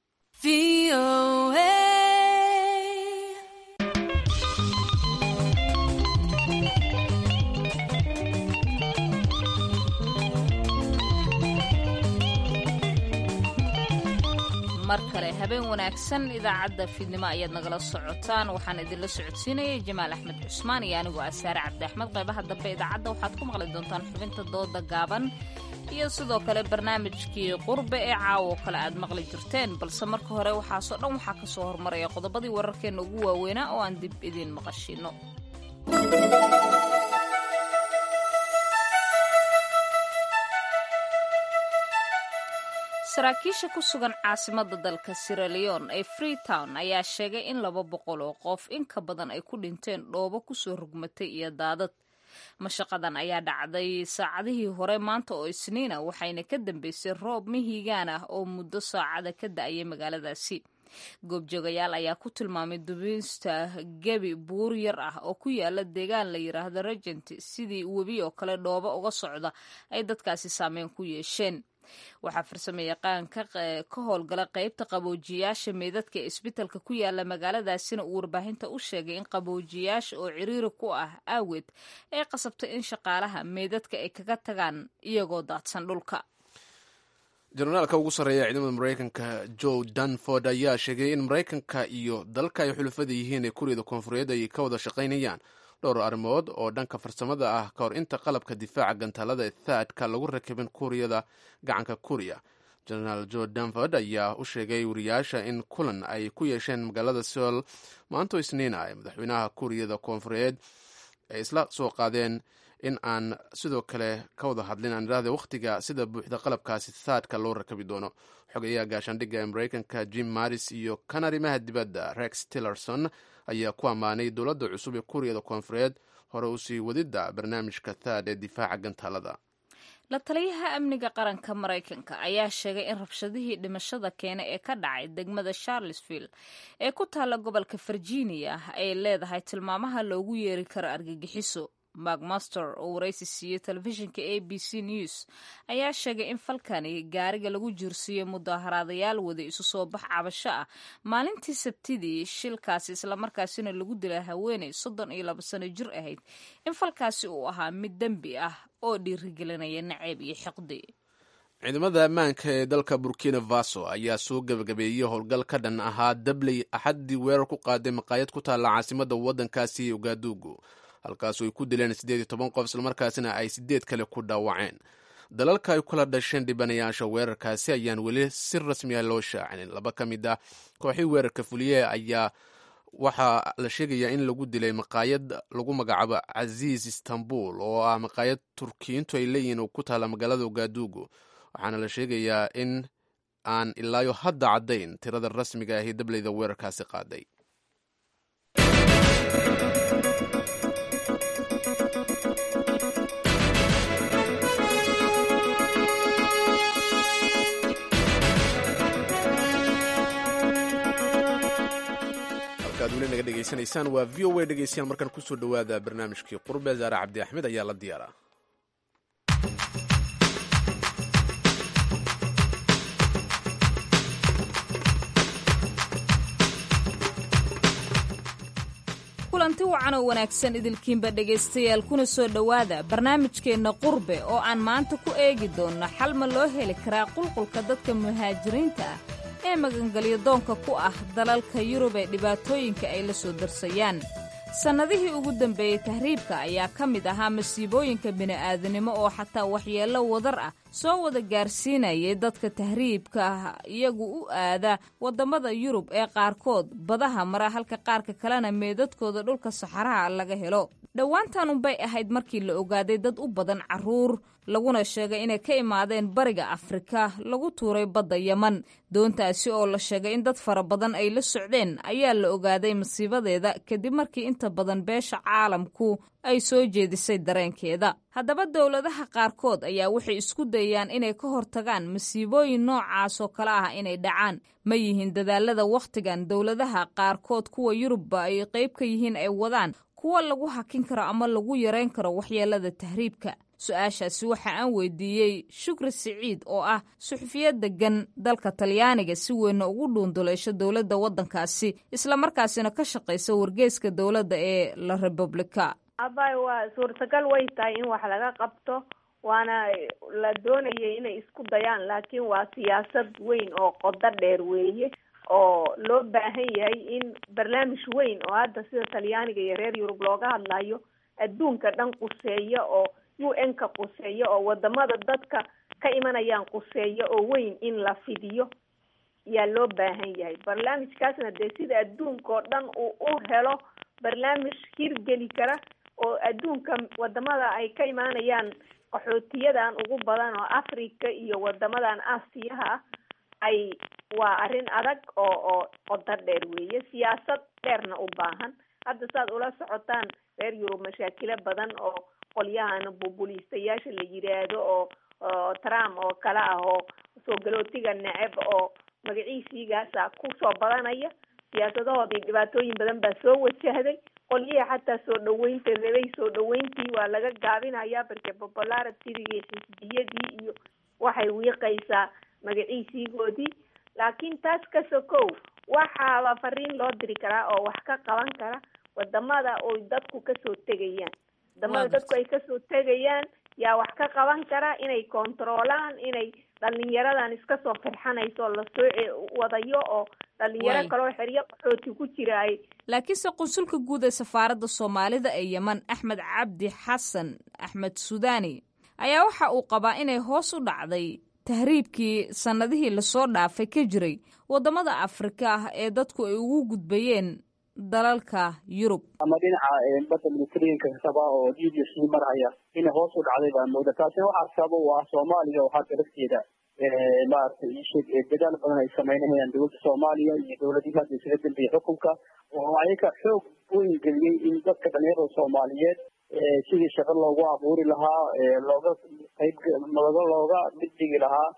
mar kale habeen wanaagsan idaacadda fiidnimo ayaad nagala socotaan waxaan idinla socodsiinayay jamaal axmed cusmaan iyo anigoo ah saare cabdi axmed qaybaha dambe idaacadda waxaad ku maqli doontaan xubinta dooda gaaban iyo sidoo kale barnaamijkii qurbe ee caawo kale aad maqli jirteen balse marka hore waxaasoo dhan waxaa ka soo hormaraya qodobadii wararkeenna ugu waaweynaa oo aan dib idiin maqashino saraakiisha ku sugan caasimada dalka siraleon ee freetown ayaa sheegay in laba boqol oo qof in ka badan ay ku dhinteen dhoobo kusoo rugmatay iyo daadad mashaqadan ayaa dhacday saacadihii hore maanta oo isniina waxayna ka dambeysay roob mihigaan ah oo muddo saacada ka da-ayay magaaladaasi goobjoogayaal ayaa ku tilmaamay dubiista gebi buur yar ah oo ku yaala deegaan la yiraahdo regent sidii webi oo kale dhoobo uga socda ay dadkaasi saameyn ku yeesheen waxaa farsamo yaqaan ka howlgala qeybta qaboojiyaasha meydadka ee isbitalka ku yaala magaaladaasina uu warbaahinta u sheegay in qaboojiyaasha oo ciriiri ku ah aaweed ay qasabtay in shaqaalaha meydadka ay kaga tagaan iyagoo daadsan dhulka jenaraalka ugu sarreeya ciidamada maraykanka joe danford ayaa sheegay in maraykanka iyo dalka ay xulufada yihiin ee kuuriyada koonfureed ay ka wada shaqaynayaan dhowr arrimood oo dhanka farsamada ah ka hor inta qalabka difaaca gantaalada ee thaadka lagu rakibin kuuriyada gacanka kuuriya genaraal jo danford ayaa u sheegay wariyaasha in kulan ay ku yeesheen magaalada seol maanto isniina ay madaxweynaha kuuriyada koonfureed ay isla soo qaadeen in aan sidoo kale ka wada hadlin aan idhahda wakhtiga sida buuxda qalabkaasi saadka loo rakabi doono xogayaha gaashaandhigga ee maraykanka jim maris iyo kan arrimaha dibadda rex tillerson ayaa ku ammaanay dowladda cusub ee kuuriyada koonfureed hore usii wadidda barnaamijka thaad ee difaaca gantaalada la taliyaha amniga qaranka maraykanka ayaa sheegay in rabshadihii dhimashada keena ee ka dhacay degmada charlesville ee ku taalla gobolka virginia ay leedahay tilmaamaha loogu yeeri karo argagixiso macmaster oo waraysi siiyey telefishinka a b c news ayaa sheegay in falkani gaariga lagu jiirsiiyey mudaaharaadayaal wada isu soo bax cabasho ah maalintii sabtidii shilkaasi islamarkaasina lagu dilay haweeney soddon iyo laba sano jir ahayd in falkaasi uu ahaa mid dembi ah oo dhiirigelinaya naceeb iyo xiqdi ciidamada ammaanka ee dalka burkina faso ayaa soo gebagabeeyey howlgal ka dhan ahaa dabley axaddii weerar ku qaaday maqaayad ku taalla caasimadda waddankaasi ogaadugu halkaasu ay ku dileen siddeed iyo toban qof islamarkaasina ay siddeed kale ku dhaawaceen dalalka ay kula dhasheen dhibanayaasha weerarkaasi ayaan weli si rasmiya loo shaacinin laba ka mid ah kooxii weerarka fuliye ayaa waxaa la sheegayaa in lagu dilay maqaayad lagu magacaabo casiis istanbul oo ah maqaayad turkiyiintu ay leeyihiin oo ku taalla magaalada ogaadugu waxaana la sheegayaa in aan ilaayo hadda caddayn tirada rasmiga ahi dableyda weerarkaasi qaaday halkaad weli naga dhegaysanaysaan waa v o a dhegeystayaal markaan kusoo dhowaada barnaamijkii qurbe zaare cabdi axmed ayaa la diyaara kulanti wacan oo wanaagsan idilkiinba dhegaystayaal kuna soo dhowaada barnaamijkeenna qurbe oo aan maanta ku eegi doonno xal ma loo heli karaa qulqulka dadka muhaajiriinta ah ee magangelyo doonka ku ah dalalka yurub ee dhibaatooyinka ay la soo darsayaan sannadihii ugu dambeeyey tahriibka ayaa ka mid ahaa masiibooyinka bini'aadanimo oo xataa waxyeello wadar ah soo wada gaarsiinayay dadka tahriibka ah iyagu u aada waddamada yurub ee qaarkood badaha mara halka qaarka kalena meedadkooda dhulka saxaraha laga helo dhowaantan unbay ahayd markii la ogaaday dad u badan carruur laguna sheegay inay ka imaadeen bariga afrika lagu tuuray badda yeman doontaasi oo la sheegay in dad fara badan ay la socdeen ayaa la ogaaday masiibadeeda kadib markii inta badan beesha caalamku ay soo jeedisay dareenkeeda haddaba dowladaha qaarkood ayaa waxay isku dayaan inay ka hortagaan masiibooyin noocaas oo kale ah inay dhacaan ma yihiin dadaalada wakhtigan dowladaha qaarkood kuwa yurubba ay qayb ka yihiin ay wadaan kuwa lagu hakin karo ama lagu yarayn karo waxyeelada tahriibka su-aashaasi waxa aan weydiiyey shukri siciid oo ah suxufiyad degan dalka talyaaniga si weynna ugu dhuunduleysho dowladda waddankaasi islamarkaasina ka shaqaysa wargeeska dowladda ee la republika abay waa suurtagal way tahay in wax laga qabto waana la doonayay inay isku dayaan laakiin waa siyaasad weyn oo qodo dheer weeye oo loo baahan yahay in barnaamij weyn oo hadda sida talyaaniga iyo reer yurub looga hadlayo adduunka dhan quseeya oo u n ka quseeya oo wadamada dadka ka imanayaan quseeya oo weyn in la fidiyo yaa loo baahan yahay barnaamijkaasna dee sida adduunka oo dhan uu u helo barnaamij hirgeli kara oo adduunka wadamada ay ka imaanayaan qaxootiyadan ugu badan oo africa iyo wadamadan aasiyaha ah ay waa arrin adag oo oo qodo dheer weeye siyaasad dheerna u baahan hadda saad ula socotaan reer yurub mashaakilo badan oo qolyahan bubuliistayaasha la yidhaahdo oo oo trump oo kale ah oo soo galootiga neceb oo magaciisiigaasa kusoo badanaya siyaasadahoodii dhibaatooyin badan baa soo wajahday qolyihii xataa soo dhaweynta rabay soo dhaweyntii waa laga gaabinaya barke popularity-dii xisbiyadii iyo waxay wiiqaysaa magaciisiigoodii laakiin taas ka sokow waxaaba fariin loo diri karaa oo wax ka qaban kara wadamada oy dadku kasoo tegayaan wadamada dadku ay kasoo tegayaan yaa wax ka qaban kara inay kontaroolaan inay dhalinyaradan iska soo firxanayso lasoo wadayo oo dhalinyaro kaloo xeryo qaxooti ku jira ay laakiinse qunsulka guud ee safaaradda soomaalida ee yeman axmed cabdi xasan axmed sudaani ayaa waxa uu qabaa inay hoos u dhacday tahriibkii sannadihii lasoo dhaafay ka jiray waddamada afrika ah ee dadku ay ugu gudbayeen dalalka yurub ama dhinaca badda mediterraneanka kasaba oo libiya sii marhaya inay hoos u dhacday baa mooda taasina waxaa sababa u ah soomaaliya oo hadda lafteeda maaragtay isheg dadaal badan ay sameynayaan dowladda soomaaliya iyo dowladihii hadda isaga dambeeyey xukunka oo ayaga xoog weyn geliyey in dadka dhalinyarada soomaaliyeed sidii shaqo loogu abuuri lahaa looga qayb looga looga mid dhigi lahaa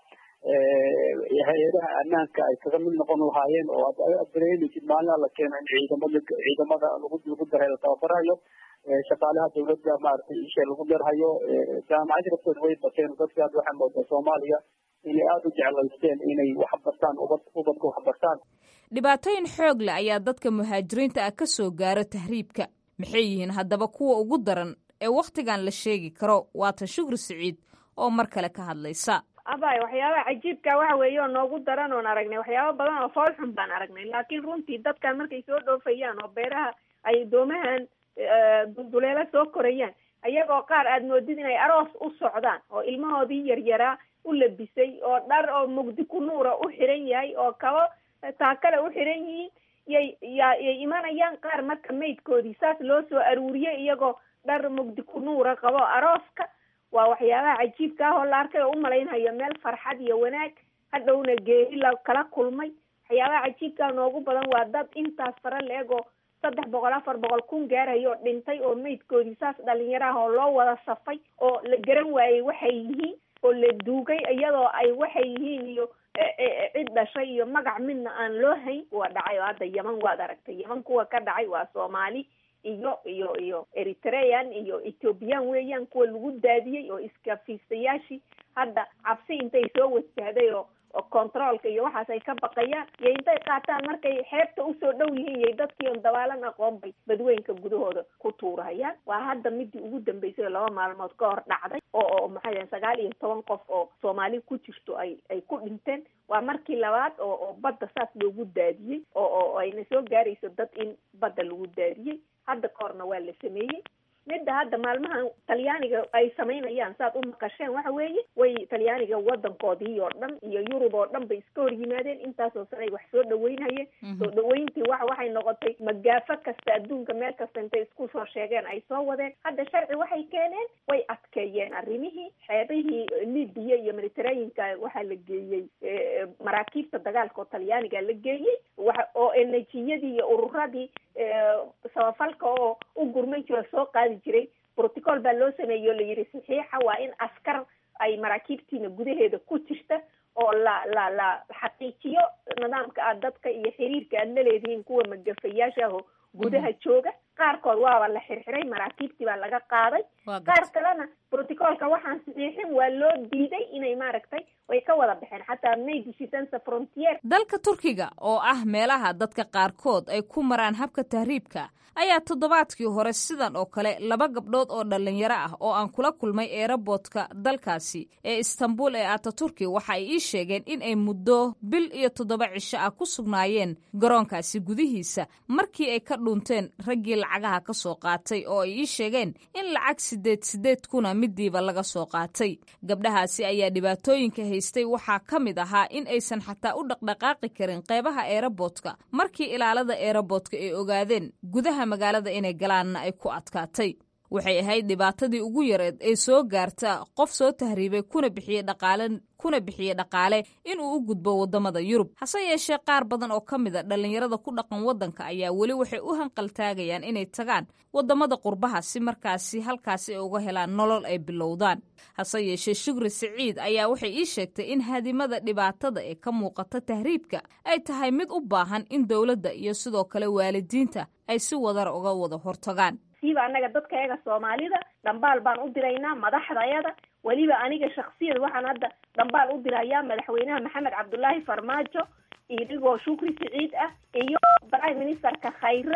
hay-adaha ammaanka ay kaga mid noqon lahaayeen oo aad dareemaysid maalin alla keeno in ciidamada ciidamada lagu lagu daray la tababarayo shaqaalaha dawladda maaragtay isha lagu dharhayo jaamacadii laftooda way bateen dadka hadda waxaa moodaa soomaaliya inay aada u jeclaysteen inay wax bartaan ubad ubadka wax bartaan dhibaatooyin xoog leh ayaa dadka muhaajiriinta ah ka soo gaaro tahriibka maxay yihiin haddaba kuwa ugu daran ee wakhtigan la sheegi karo waatan shukri siciid oo mar kale ka hadlaysa abay waxyaabaha cajiibka waxa weeye oo noogu daran oon aragnay waxyaaba badan oo fool xun baan aragnay laakiin runtii dadkan markay soo dhoofayaan oo beeraha ay doomahan dulduleelo soo korayaan ayagoo qaar aad moodid inay aroos u socdaan oo ilmahoodii yaryaraa u labisay oo dhar oo mugdi ku nuura u xiran yahay oo kabo taakale u xiran yihiin yay ya yay imanayaan qaar marka maydkoodii saas loo soo aruuriyay iyagoo dhar mugdi ku nuura qabo arooska waa waxyaabaha cajiibka ah oo la arkay oo umalaynhayo meel farxad iyo wanaag hadhowna geeri la kala kulmay waxyaabaha cajiibkaa noogu badan waa dad intaas fara la-eg oo saddex boqol afar boqol kun gaarayo oo dhintay oo maydkoodii saas dhalinyaro ah oo loo wada safay oo la garan waayey waxay yihiin oo la duugay iyadoo ay waxay yihiin iyo cid dhashay iyo magac midna aan loo hayn waa dhacay oo hadda yeman waad aragtay yeman kuwa ka dhacay waa soomaali iyo iyo iyo eritrean iyo ethoobiyan weeyaan kuwa lagu daadiyey oo iskafiisayaashii hadda cabsi intay soo wajahday oo oo controolka iyo waxaas ay ka baqayaan iyo intay qaataan markay xeebta usoo dhow yihiin iyo dadkii on dabaalan aqoon bay badweynka gudahooda ku tuurahayaan waa hadda midii ugu dambeysay oo laba maalmood ka hor dhacday oo oo maxay yahay sagaal iyo toban qof oo soomaali ku jirto ay ay ku dhinteen waa markii labaad oo oo badda saas loogu daadiyey oo oo ayna soo gaarayso dad in badda lagu daadiyey hadda ka horna waa la sameeyey midda hadda maalmahan talyaaniga ay samaynayaan saad u maqasheen waxa weeye way talyaaniga wadankoodii oo dhan iyo yurub oo dhan bay iska hor yimaadeen intaasoo sane ay wax soo dhaweynhayeen soo dhaweyntii wa waxay noqotay magaafo kasta adduunka meel kasta intay isku soo sheegeen ay soo wadeen hadda sharci waxay keeneen way adkeeyeen arrimihii xeebihii libiya iyo mediterraneanka waxaa la geeyey maraakiibta dagaalka oo talyaaniga la geeyey waxa oo enejiyadii iyo ururadii samafalka oo u gurman jiro soo qaadi jiray protocol baa loo sameeyey oo la yidhi saxiixa waa in askar ay maraakiibtiina gudaheeda ku jirta oo la la la xaqiijiyo nidaamka aad dadka iyo xiriirka aad la leedihiin kuwa magafayaasha ah oo gudaha jooga qaarkood waaba la xirxiray maraakiibtii baa laga qaaday qaar kalena protocolka waxaan saxiixin waa loo diiday inay maaragtay way ka wada baxeen xataa maydishisansa frontier dalka turkiga oo ah meelaha dadka qaarkood ay ku maraan habka tahriibka ayaa toddobaadkii hore sidan oo kale laba gabdhood oo dhallinyaro ah oo aan kula kulmay eeraboodka dalkaasi ee istanbul ee ataturki waxa ay ii sheegeen in ay muddo bil iyo toddoba cisho ah ku sugnaayeen garoonkaasi gudihiisa markii ay ka dhunteen raggii lacagaha ka soo qaatay oo ay ii sheegeen in lacag sideed sideed kuna midiiba laga soo qaatay gabdhahaasi ayaa dhibaatooyinka haystay waxaa ka mid ahaa in aysan xataa u dhaqdhaqaaqi karin qeybaha eeraboodka markii ilaalada eeraboodka ay ogaadeen gudaha magaalada inay galaanna ay ku adkaatay waxay ahayd dhibaatadii ugu yareed ee soo gaarta qof soo tahriibay kuna bixiyey dhaqaale kuna bixiyey dhaqaale inuu u gudbo waddamada yurub hase yeeshee qaar badan oo ka mid a dhallinyarada ku dhaqan waddanka ayaa weli waxay u hanqaltaagayaan inay tagaan waddamada qurbaha si markaasi halkaasi ay uga helaan nolol ay bilowdaan hase yeeshee shukri siciid ayaa waxay ii sheegtay in hadimada dhibaatada ee ka muuqata tahriibka ay tahay mid u baahan in dowladda iyo sidoo kale waalidiinta ay si wadar uga wada hortagaan siiba annaga dadkayaga soomaalida dhambaal baan u diraynaa madaxdayada weliba aniga shaksiyad waxaan hadda dhambaal u dirayaa madaxweynaha maxamed cabdullaahi farmaajo idigoo shukri siciid ah iyo prime ministerka khayre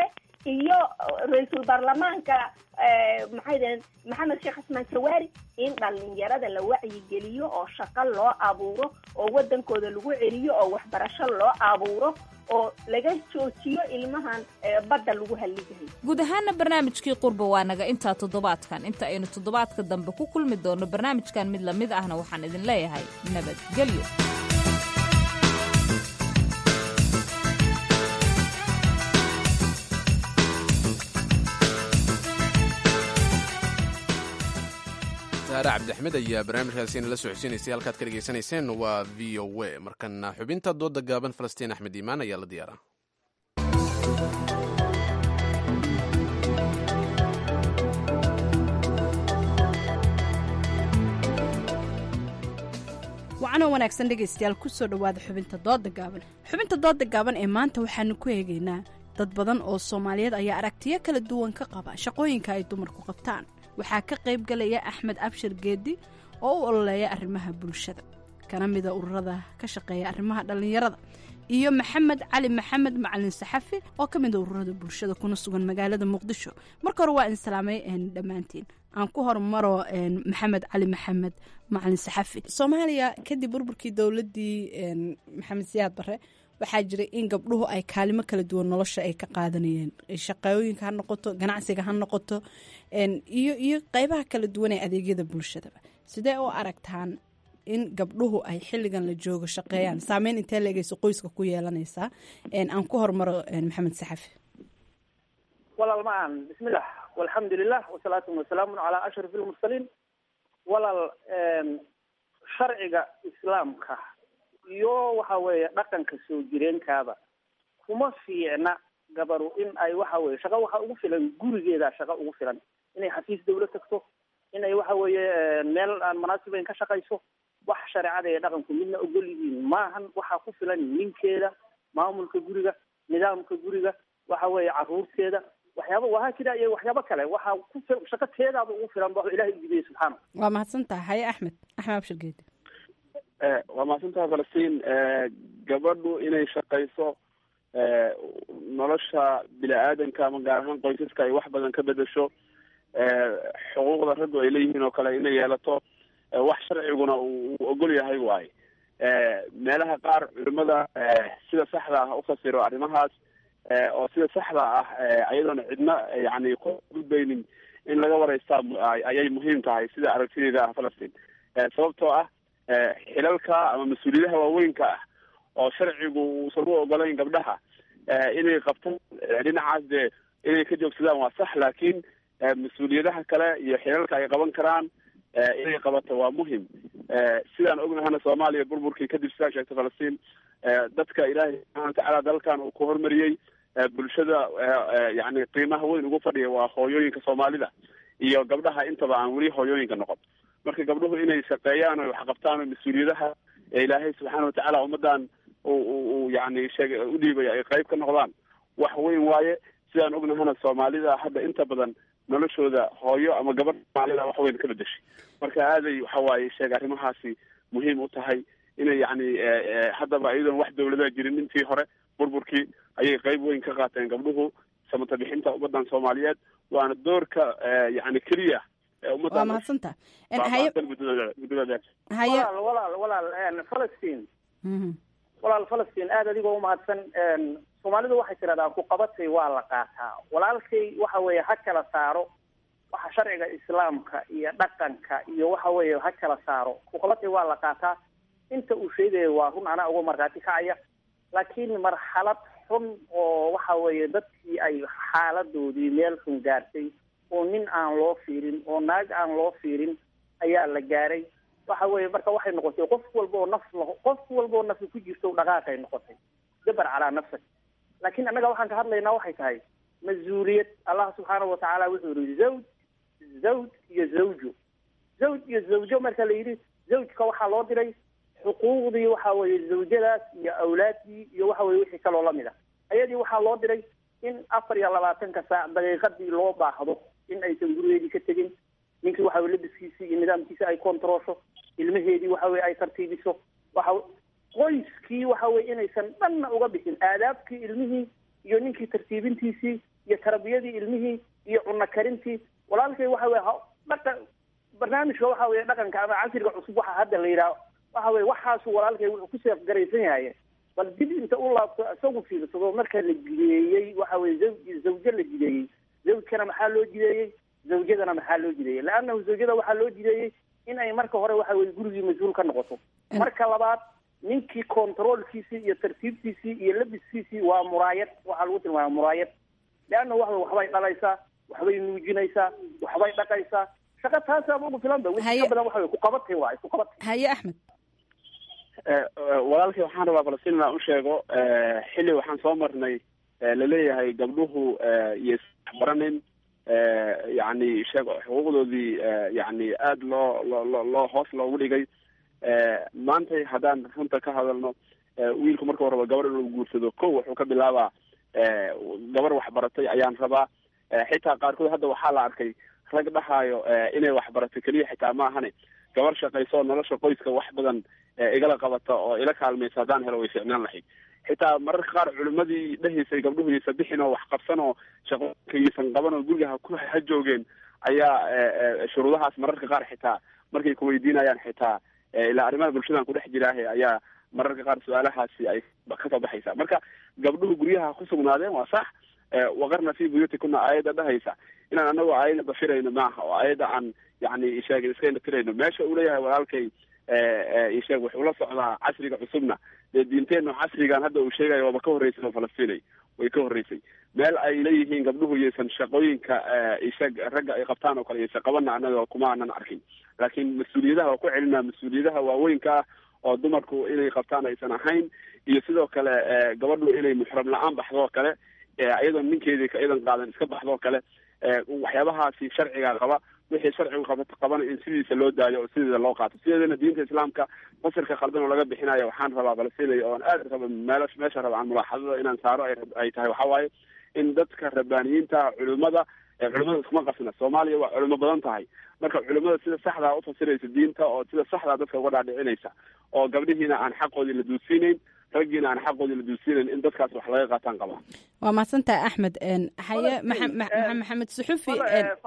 iyo ra-iisul baarlamaanka maxay daheen maxamed sheekh xasmaan jawaari in dhalinyarada la wacyigeliyo oo shaqo loo abuuro oo wadankooda lagu celiyo oo waxbarasho loo abuuro oo laga joojiyo ilmahan badda lagu halligahay guud ahaana barnaamijkii qurba waa naga intaa toddobaadkan inta aynu toddobaadka dambe ku kulmi doonno barnaamijkan mid lamid ahna waxaan idin leeyahay nabadgelyo saare cabdixmed ayaa barnaamijkaasi nala socodsiinaysay halkaad ka dhegaysanayseen waa v o a markana xubinta dooda gaaban falastiin axmed iimaan ayaa la diyaaraa wacanoo wanaagsan dhegaystayaal kusoo dhowaada xubinta dooda gaaban xubinta dooda gaaban ee maanta waxaanu ku eegaynaa dad badan oo soomaaliyeed ayaa aragtiyo kala duwan ka qaba shaqooyinka ay dumarku qabtaan waxaa ka qayb galaya axmed abshir geedi oo u ololeeya arrimaha bulshada kana mida ururada ka shaqeeya arrimaha dhallinyarada iyo maxamed cali maxamed macalin saxafi oo ka mida ururada bulshada kuna sugan magaalada muqdisho marka hore waa insalaamay dhammaantiin aan ku hormaro maxamed cali maxamed macalin saxafi soomaaliya kadib burburkii dowladii maxamed siyaad bare waxaa jiray in gabdhuhu ay kaalimo kala duwan nolosha ay ka qaadanayeen shaqooyinka ha noqoto ganacsiga ha noqoto iyo iyo qeybaha kala duwan ee adeegyada bulshadaba sidee u aragtaan in gabdhuhu ay xilligan la joogo shaqeeyaan saameyn intee leegeyso qoyska ku yeelanaysaa aan ku hormaro maxamed saxafi walaal macaan bismillah walxamdu lilah wasalaatu wasalaamu calaa ashraf ilmursaliin walaal sharciga islaamka iyo waxa weeye dhaqanka soo jireenkaaba kuma fiicna gabaru in ay waxa weye shaqo waxa ugu filan gurigeeda shaqo ugu filan inay xafiis dawla tagto inay waxa weeye meel aan munaasibayn ka shaqayso wax shareecada ee dhaqanku midna ogol yihiin maahan waxaa ku filan ninkeeda maamulka guriga nidaamka guriga waxa weeye caruurteeda waxyaaba wahaa jira iyo waxyaabo kale waxaa ku fil shaqo teedaaba ugu filan ba ilahay ujideeye subxaana waa mahadsantaha haye axmed axmed abshir geedi waa mahadsantaha falastiin gabadhu inay shaqayso nolosha bini aadanka ama gaar ahaan qoysaska ay wax badan ka bedesho xuquuqda raggu ay leeyihiin oo kale inay yeelato wax sharciguna uu ogol yahay waaye meelaha qaar culimada sida saxda ah ufasiro arrimahaas oo sida saxda ah ayadoona cidna yani ku gudbaynin in laga wareystaa ayay muhiim tahay sida aragtideeda ah falastiin sababtoo ah xilalka ama mas-uuliyadaha waaweynka ah oo sharcigu uusan u ogolayn gabdhaha inay qabtaan dhinacaas dee inay ka joogsadaan waa sax laakiin mas-uuliyadaha kale iyo xilalka ay qaban karaan inay qabato waa muhim sidaan ognahana soomaaliya burburkii kadib sidaa sheegtay falastiin dadka ilaahay subxana watacaala dalkan uu ku hormariyey bulshada yani qiimaha weyn ugu fadhiya waa hooyooyinka soomaalida iyo gabdhaha intaba aan weli hooyooyinka noqon marka gabdhuhu inay shaqeeyaan o wax qabtaan oo mas-uuliyadaha ee ilaahay subxaana watacaala ummadan u yani sheeg u dhiibay ay qayb ka noqdaan wax weyn waaye sidaan ognahana soomaalida hadda inta badan noloshooda hooyo ama gabadh soomaalida wax weyn ka bedeshay marka aaday waxa waaye sheeg arrimahaasi muhiim u tahay inay yani haddaba iyadoon wax dawladaha jirin intii hore burburkii ayay qayb weyn ka qaateen gabdhuhu samata bixinta ummadan soomaaliyeed waana doorka yani keliya waa mahadsantaha walaal walaal walaal falastiin walaal falastiin aada adigoo umahadsan soomaalidu waxay tirahdaan ku qabatay waa la qaataa walaalkay waxa weeye ha kala saaro waxa sharciga islaamka iyo dhaqanka iyo waxa weeye ha kala saaro ku qabatay waa la qaataa inta uu sheegayo waa run anaa uga markhaati kacaya laakiin marxalad xun oo waxa weeye dadkii ay xaaladoodii meel xun gaartay oo nin aan loo fiirin oo naag aan loo fiirin ayaa la gaaray waxa weeye marka waxay noqotay qof walba oo naf laho qof walba oo nafi ku jirto dhaqaaqay noqotay dabar calaa nafsak laakiin annaga waxaan ka hadlaynaa waxay tahay mas-uuliyad allah subxaanahu watacaala wuxuu yihi zawj zawj iyo zawjo zawj iyo zawjo marka la yidhi zawjka waxaa loo diray xuquuqdii waxa weeye zawjadaas iyo awlaaddii iyo waxa weye wixii kaloo lamid a ayadii waxaa loo diray in afar iyo labaatanka saac daqiiqadii loo baahdo in aysan gurigeedii ka tegin ninkii waxa weye labiskiisii iyo nidaamkiisi ay kontaroosho ilmaheedii waxa weye ay tartiibiso waxa qoyskii waxa weye inaysan dhanna uga bixin aadaabkii ilmihii iyo ninkii tartiibintiisii iyo tarbiyadii ilmihii iyo cunno karintii walaalkay waxa weye dhaqa barnaamijka waxa weye dhaqanka ama casriga cusub waxa hadda la yidhaah waxa weye waxaasu walaalkay wuxuu ku seefgaraysan yahay bal dib inta u laabto isagu fiirsado marka la jideeyey waxa weye zawj zawjo la jideeyey zawjkana maxaa loo jideeyey zawjadana maxaa loo jideeyey leannahu zawjada waxaa loo jideeyey in ay marka hore waxa weye gurigii mas-uul ka noqoto marka labaad ninkii controolkiisii iyo tartiibtiisii iyo labiskiisii waa muraayad waxaa lagu tilmaama muraayad leanna waxa waxbay dhalaysaa waxbay nuujinaysaa waxbay dhaqaysaa shaqa taasaaba ugu filan ba wixii ka badan waxa wey kuqabatay waay kuqabatay haye axmed walaalkii waxaan rabaa falastiin inaan u sheego xilli waxaan soo marnay laleeyahay gabdhuhu iyo isbaranin yani sheeg xuquuqdoodii yani aada loo loo loo hoos loogu dhigay maantay haddaan runta ka hadalno wiilku marka horaba gabar inuu guursado ko wuxuu ka bilaabaa gabar waxbaratay ayaan rabaa xitaa qaarkood hadda waxaa la arkay rag dhahaayo inay waxbarato keliya xitaa ma ahane gabar shaqayso oo nolosha qoyska wax badan igala qabata oo ila kaalmaysa haddaan helo way ficnaan lahayd xitaa mararka qaar culimadii dhahaysay gabdhuhu yaysa bixin oo wax qabsan oo shaqooyinka yaysan qaban oo guriga ha ku ha joogeen ayaa shuruudahaas mararka qaar xitaa markay kuweydiinayaan xitaa ilaa arrimaha bulshadan kudhex jiraahe ayaa mararka qaar su-aalahaasi ay kasoo baxaysa marka gabdhuhu guryaha ku sugnaadeen waa sax waqarna fi buyuutikuna aayadda dhahaysa inaan anagoo aayadda bafirayno maaha oo aayadda aan yani sheegin iska indhatirayno meesha uu leeyahay walaalkay isheeg wuxuu la socdaa casriga cusubna dee diinteenu casrigan hadda uu sheegayo waaba ka horreysay oo falastinay way ka horreysay meel ay leeyihiin gabdhuhu yaysan shaqooyinka isheeg ragga ay qabtaan oo kale yaysan qabana annaga kuma aanan arkin laakiin mas-uuliyadaha waa ku celinaa mas-uuliyadaha waaweynka ah oo dumarku inay qabtaan aysan ahayn iyo sidoo kale gabadhu inay muxram la-aan baxdoo kale iyadoo ninkeedii ka idan qaadan iska baxdoo kale waxyaabahaasi sharciga qaba wixii sharcigu qaba qabana in sidiisa loo daayo oo sideeda loo qaato sideedana diinta islaamka fasirka khaldan oo laga bixinayo waxaan rabaa balsinaya oon aad raba meel meesha raba aan mulaaxadada inaan saaro ay tahay waxa waaye in dadka rabbaaniyiinta culimada culimada iskuma qasna soomaaliya waa culimo badan tahay marka culimada sida saxdaa ufasiraysa diinta oo sida saxdaa dadka uga dhaadhicinaysa oo gabdhihiina aan xaqoodii la duusiinayn raggiina aan xaqoodii la duusiinayn in dadkaas wax laga qaataan qaba waa mahadsantahay axmed haye maxamed suxufi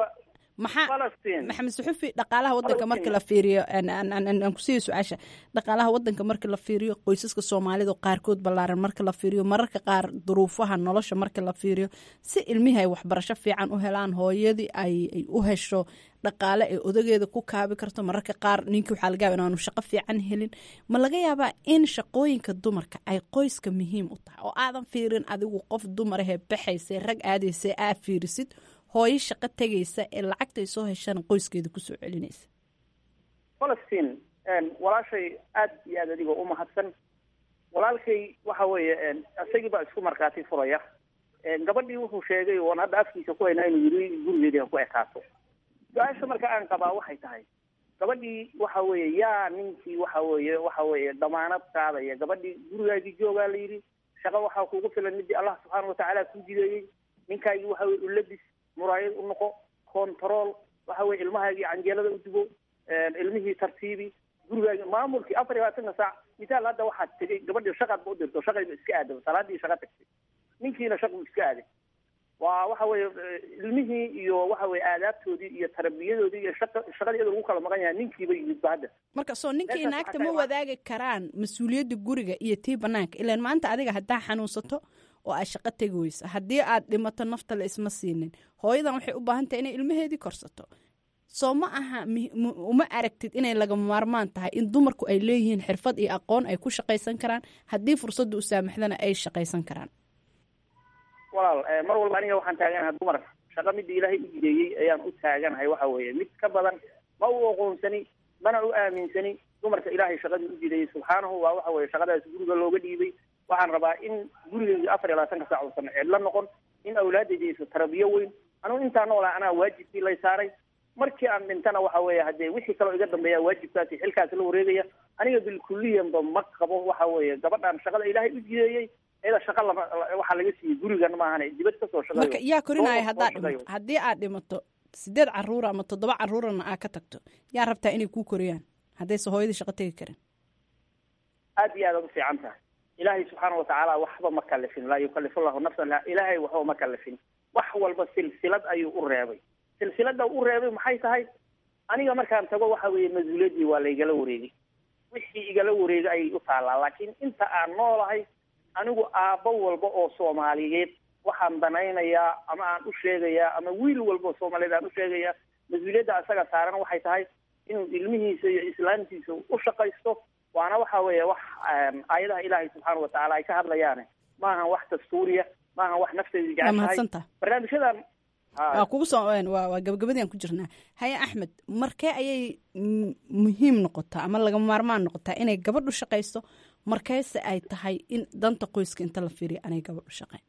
maxaa maxamed suxufi dhaqaalaha wadanka marka la fiiriyo aan kusiiya su-aasha dhaqaalaha wadanka marka la fiiriyo qoysaska soomaalida qaarkood ballaaran marka la fiiriyo mararka qaar duruufaha nolosha marka la fiiriyo si ilmihii ay waxbarasho fiican u helaan hooyadii ay u hesho dhaqaale ay odageeda ku kaabi karto mararka qaar ninkii waxaa laga yaaba inaanu shaqo fiican helin ma laga yaabaa in shaqooyinka dumarka ay qoyska muhiim u tahay oo aadan fiirin adigu qof dumarahee baxaysa rag aadaysa aa fiirisid hooyo shaqo tegaysa ee lacagtay soo heshana qoyskeeda kusoo celinaysa falastiin walaashay aad iyo aad adigoo umahadsan walaalkay waxa weeye isagii baa isku markhaati furaya gabadhii wuxuu sheegay oon hadda afkiisa ku haynaa inuu yiri gurigeedii ha ku ekaato su-aasha marka aan qabaa waxay tahay gabadhii waxa weeye yaa ninkii waxa weeye waxa weeye damaanad qaadaya gabadhii gurigaagii joogaa la yidhi shaqo waxaa kugu filan midii allah subxaana watacaala kuu jideeyey ninkaagii waxa weye ulabis muraayad u noqo control waxa weye ilmahaagii canjeelada u dubo ilmihii tartiibi gurigaagi maamulkii afar iyo labaatanka saac misaal hadda waxaad tegay gabadhii shaqaad ba u dirto shaqayba iska aadaba salaadii shaqa tagtay ninkiina shaqu iska aaday waa waxa weye ilmihii iyo waxa weye aadaabtoodii iyo tarbiyadoodii iyo shaqa shaqadii iyadoo lagu kala maqan yahay ninkiiba yimidba hadda marka soo ninkii naagta ma wadaagi karaan mas-uuliyadda guriga iyo tii banaanka ilaan maanta adiga haddaa xanuunsato oo aad shaqo tegi weyso haddii aad dhimato nafta la isma siinin hooyadan waxay u baahan tahay inay ilmaheedii korsato soo ma aha uma aragtid inay lagama maarmaan tahay in dumarku ay leeyihiin xirfad iyo aqoon ay ku shaqaysan karaan haddii fursadda u saamaxdana ay shaqaysan karaan walaal mar walba aniga waxaan taaganahay dumar shaqo midii ilaahay u jideeyey ayaan u taaganahay waxa weeye mid ka badan ma u aqoonsani mana u aaminsani dumarka ilaahay shaqadii u jideeyey subxaanahu waa waxa weye shaqadaas guriga looga dhiibay waxaan rabaa in gurigeyga afar iyo labaatanka saac uusan cidlo noqon in awlaadayda aysa tarabiyo weyn anugu intaa noolaa anaa waajibkii lay saaray markii aan dhintana waxa weeye haddee wixii kaloo iga dambeeya waajibkaasi xilkaasi la wareegaya aniga bilkuliyanba ma qabo waxa weeye gabadhan shaqada ilaahay u jideeyey iyada shaqa lama waxaa laga siiyey gurigan maahane dibad kasoo shaqeeyo marka yaa korinaya haddaad dhimato haddii aad dhimato sideed caruura ama toddoba caruurana aad ka tagto yaa rabtaa inay kuu koriyaan haddayse hooyadii shaqo tegi karin aad iyo aad aad u fiican tahay ilaahay subxaana watacaala waxba ma kalifin laa yukalifu llahu nafsan ilaahay waxba ma kalifin wax walba silsilad ayuu u reebay silsilada u reebay maxay tahay aniga markaan tago waxa weeye mas-uuliyaddii waa laygala wareegay wixii igala wareegay ayay u taallaa laakiin inta aan noolahay anigu aabbo walba oo soomaaliyeed waxaan danaynayaa ama aan u sheegayaa ama wiil walba oo soomaaliyeed aan u sheegayaa mas-uuliyadda asaga saaran waxay tahay inuu ilmihiisa iyo islaamtiisa u shaqaysto waana waxa weeye wax aayadaha ilaahay subxaana watacaala ay ka hadlayaane maahan wax dastuuriya maahan wax nafteyda waa jeceshahay mahadsantaha barnaamijyadan waa kugu soo waa waa gabagabadii aan ku jirnaa haye axmed markee ayay m- muhiim noqotaa ama lagama maarmaan noqotaa inay gabadhu shaqayso markeese ay tahay in danta qoyska inta la fiiriyo anay gabadhu shaqayn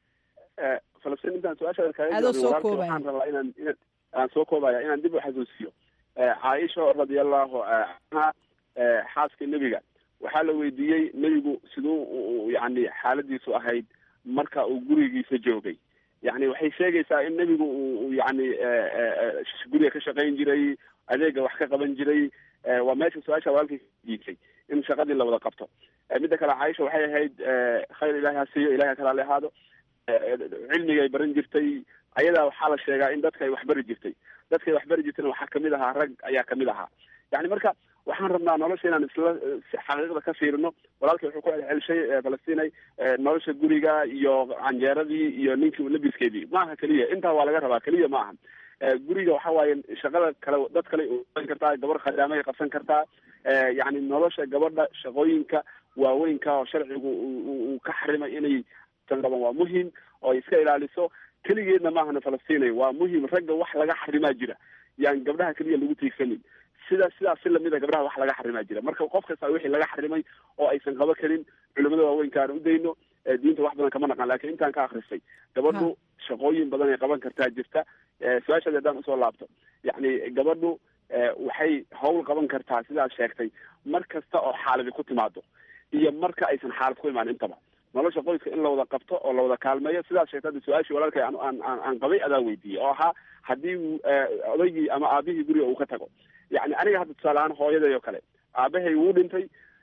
falastiin intaan su-aashaada kaaga Adoo jawaabin, soo walaalkay koobaya. waxaan rabaa inaan inaan- aan soo koobaya inaan dib u xasuusiyo Eh, caaisha radiallahu canha eh, xaaska nebiga waxaa la weydiiyey nebigu siduu u- u- yani xaaladiisu ahayd marka uu gurigiisa joogay yani waxay sheegaysaa in nebigu uu uu yani eh, eh, eh, guriga ka shaqayn jiray adeega wax ka qaban jiray Eh, waa meesha su-aasha walaalkay diitay in shaqadii la wada qabto Eh, midda kale caaisha waxay ahayd eh, khayr ilahi ha siiyo ilahi ha kalaale ahaado Eh, cilmigay baran jirtay ayadaa waxaa la sheegaa in dadka ay waxbari jirtay dadkay waxbari jirtayna waxaa kamid ahaa rag ayaa kamid ahaa yani marka waxaan rabnaa nolosha inaan isla eh, si xaqiiqda ka fiirino walaalkay wuxuu ku celcelishay eh, falastinay eh, nolosha guriga iyo canjeeradii iyo ninkii labiskeedii maaha keliya intaa waa laga rabaa keliya ma aha Eh, guriga waxa waaye shaqada kale dad kale u qaban kartaa gabar khadaamay qabsan kartaa Eh, yacni nolosha gabadha shaqooyinka waaweynka oo sharcigu uu- uu uu ka xarimay inay tanraban waa muhim oo ay iska ilaaliso keligeedna maahana falastinay waa muhim ragga wax laga xarimaa jira yaan gabdhaha keliya lagu tiigsanin sida sidaas si lamida gabdhaha wax laga xarimaa jira marka qof kasta wixii laga xarimay oo aysan qaba karin culimada waaweynka aan u dayno Eh, diinta wax badan kama naqan laakiin intaan ka akristay gabadhu shaqooyin badan ay qaban kartaa jirta Eh, su-aashaada haddaan usoo laabto yacni gabadhu eh, waxay hawl qaban kartaa sidaad sheegtay mar kasta oo xaaladi ku timaado iyo marka aysan xaalad ku imaan intaba nolosha qoyska in la wada qabto oo la wada kaalmeeyo sidaad sheegtay hadda su-aashii walaalkay aan aan aan aan qabay adaa weydiiyey oo ahaa haddii uu, eh, odaygii ama aabihii guriga uu ka tago yacni aniga hadda tusaale ahaan hooyaday oo kale aabahay wuu dhintay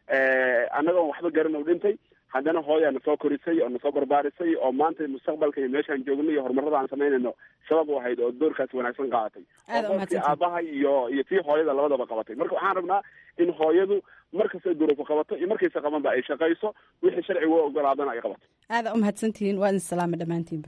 eh, annagoon waxba garan uu dhintay haddana hooyaa na soo korisay oo na soo barbaarisay oo maanta mustaqbalka iyo meeshaan joogno iyo horumarada aan samaynayno sabab u ahayd oo doorkaas wanaagsan qaadatay Aad oo u qofkii mahadsantahay. aabaha iyo iyo tii hooyada labadaba qabatay marka waxaan rabnaa in hooyadu markastay duruufo qabato iyo markaysa qabanba ay shaqayso wixii sharcigu u ogolaadana ay qabato aada u mahadsantihiin waa idin salaama dhammaantiinba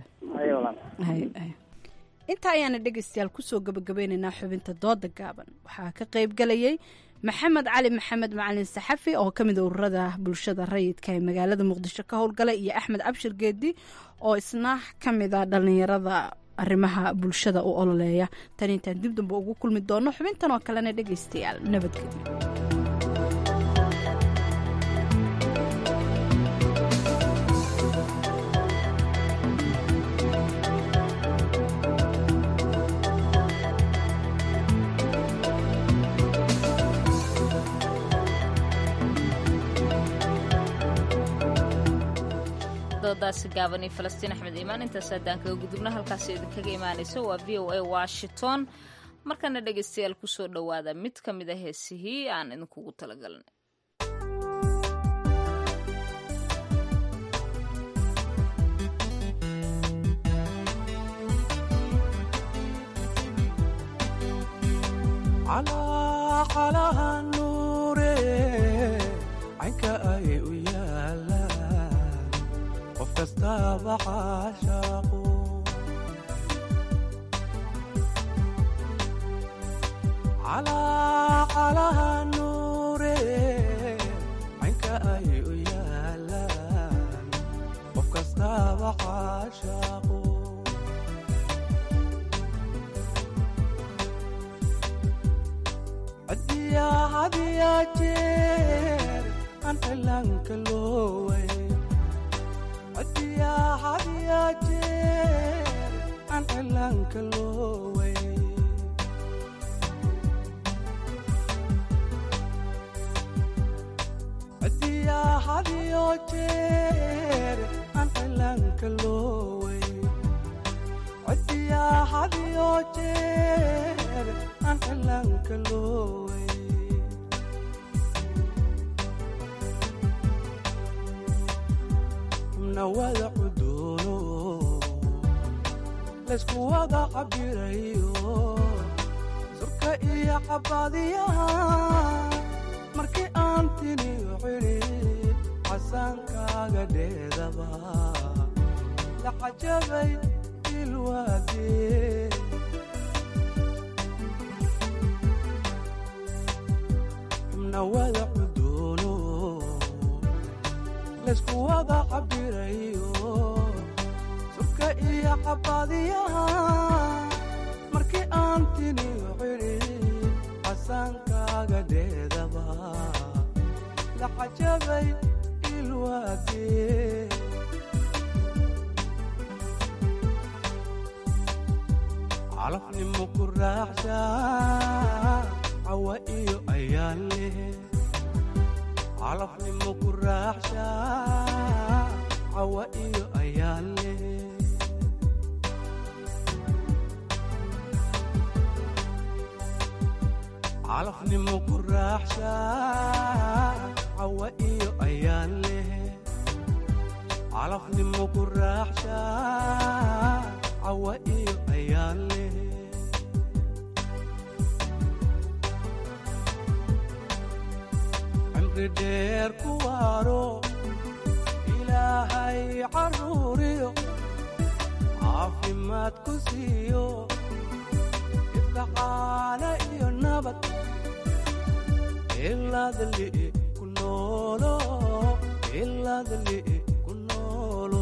Hay- hay. intaa ayaana dhegaystayaal kusoo gabagabeynaynaa xubinta dooda gaaban waxaa ka qayb galayay maxamed cali maxamed macalin saxafi oo ka mid a ururada bulshada rayidka ee magaalada muqdisho ka howlgala iyo axmed cabshir geedi oo isna ka mid a dhallinyarada arrimaha bulshada u ololeeya tan intaan dib damba ugu kulmi doono xubintan oo kalena dhegaystayaal nabadgelyo doodaasi gaaban iyo falastiin axmed iimaan intaas haddaan kaga gudubno halkaasi idinkaga imaanaysa waa v o a washington markana dhegaystayaal kusoo dhowaada mid ka mid a heesihii aan idinkugu talagalnay calaqalaha nuure caynka ay u yaalaan qof kastaba caashaaqu calaqalaha nuure caynka ay u yaalaan qof kastaba caashaaqu hadiya hadiya jeer aan cilaanka looway hadiya hadiya jeer aan cilaanka looway hadiya hadiyo jeer aan cilaanka looway hadiya hadiyo jeer aan cilaanka looway nawada cuduuno laysku wada cabirayo surka iyo cabadiyaha markii aan tiniyo cidhib casaankaaga dheedaba la cajabay ilwaadee xubna wada cudoono laysku wada cabirayo surka iyo cabadiyaha markii aan tiniyo cidhib casaankaaga dheedaba la cajabay ilwaadee calafnimo ku raaxsha cawa iyo ayaan leh calafnimo ku raaxsha cawa iyo ayaan leh calafnimo ku raaxsha cawa iyo ayaan leh calafnimo ku raaxsha cawa iyo ayaan leh cimri dheer ku waaro ilaahay caruuriyo caafimaad ku siiyo ibkacaana iyo nabad ilaadli ku noolo ilaadli ku noolo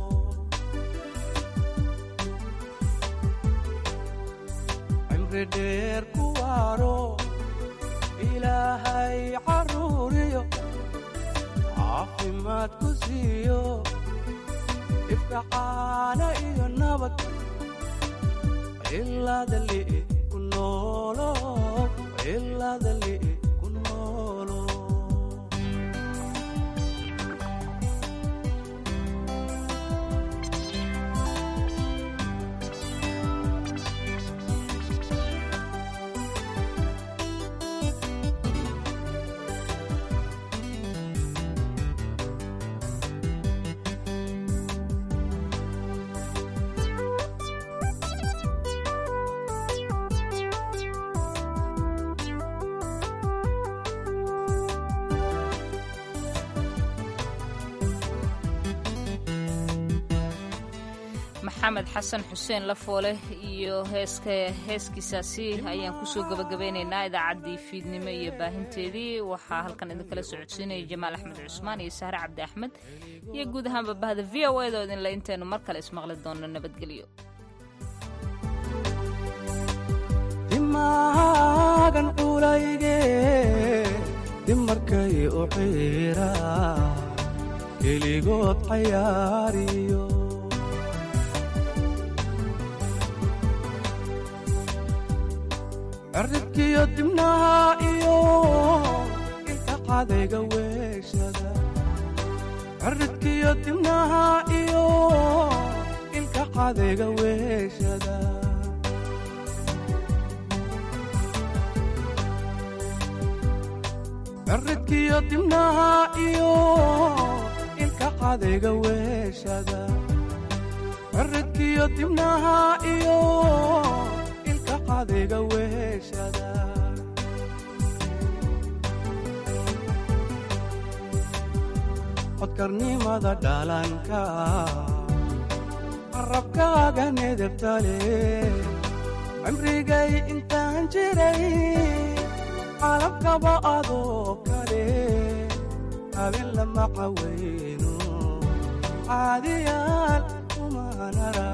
cimri dheer ku waaro ilaahay caruuriyo caafimaad ku siiyo ibkacaana iyo nabad ilaadli ku noolo ilaadli ku noolo maxamed xasan xuseen lafoole iyo heeska heeskiisaasi ayaan kusoo gabagabeynaynaa idaacaddii fiidnimo iyo baahinteedii waxaa halkan idinkala socodsiinaya jamaal axmed cusmaan iyo sahre cabdi axmed iyo guud ahaanba bahda v o edo idinle intaynu mar kale ismaqli doonno nabadgelyo dimaagan culayge dimarkay u xiira keligood cayaariyo cirridkiyo dibnaha iyo ilka cadayga weeshada cirridkiyo dibnaha iyo ilka cadayga weeshada cirridkiyo dibnaha iyo ilka cadayga weeshada cirridkiyo dibnaha iyo ilka cadayga weeshada codkarnimada dhalanka carabkaaga nedebtale cimrigay intaan jiray calabkaba adoo kale habeen lama cawayno caadiyaal kumanara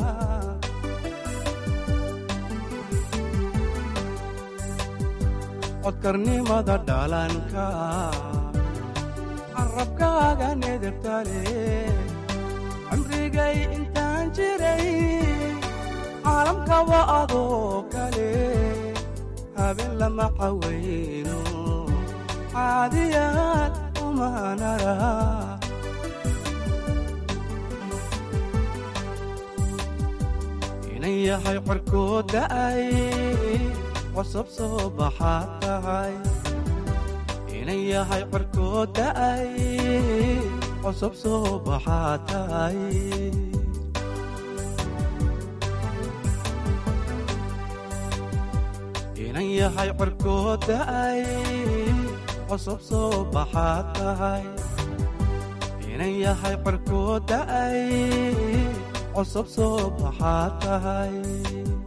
codkarnimada dhalanka carabkaaga nedebtale cimrigay intaan jiray caalamkaba adoo kale habeen lama cawayno caadiyaal umanara inan yahay corkood da'ay cosab soo baxaad tahay inan yahay corkood da'ay cosab soo baxaad tahay inan yahay cirkoo da'ay cusub soo baxaad tahay inan yahay cirkoo da'ay cusub soo baxaad tahay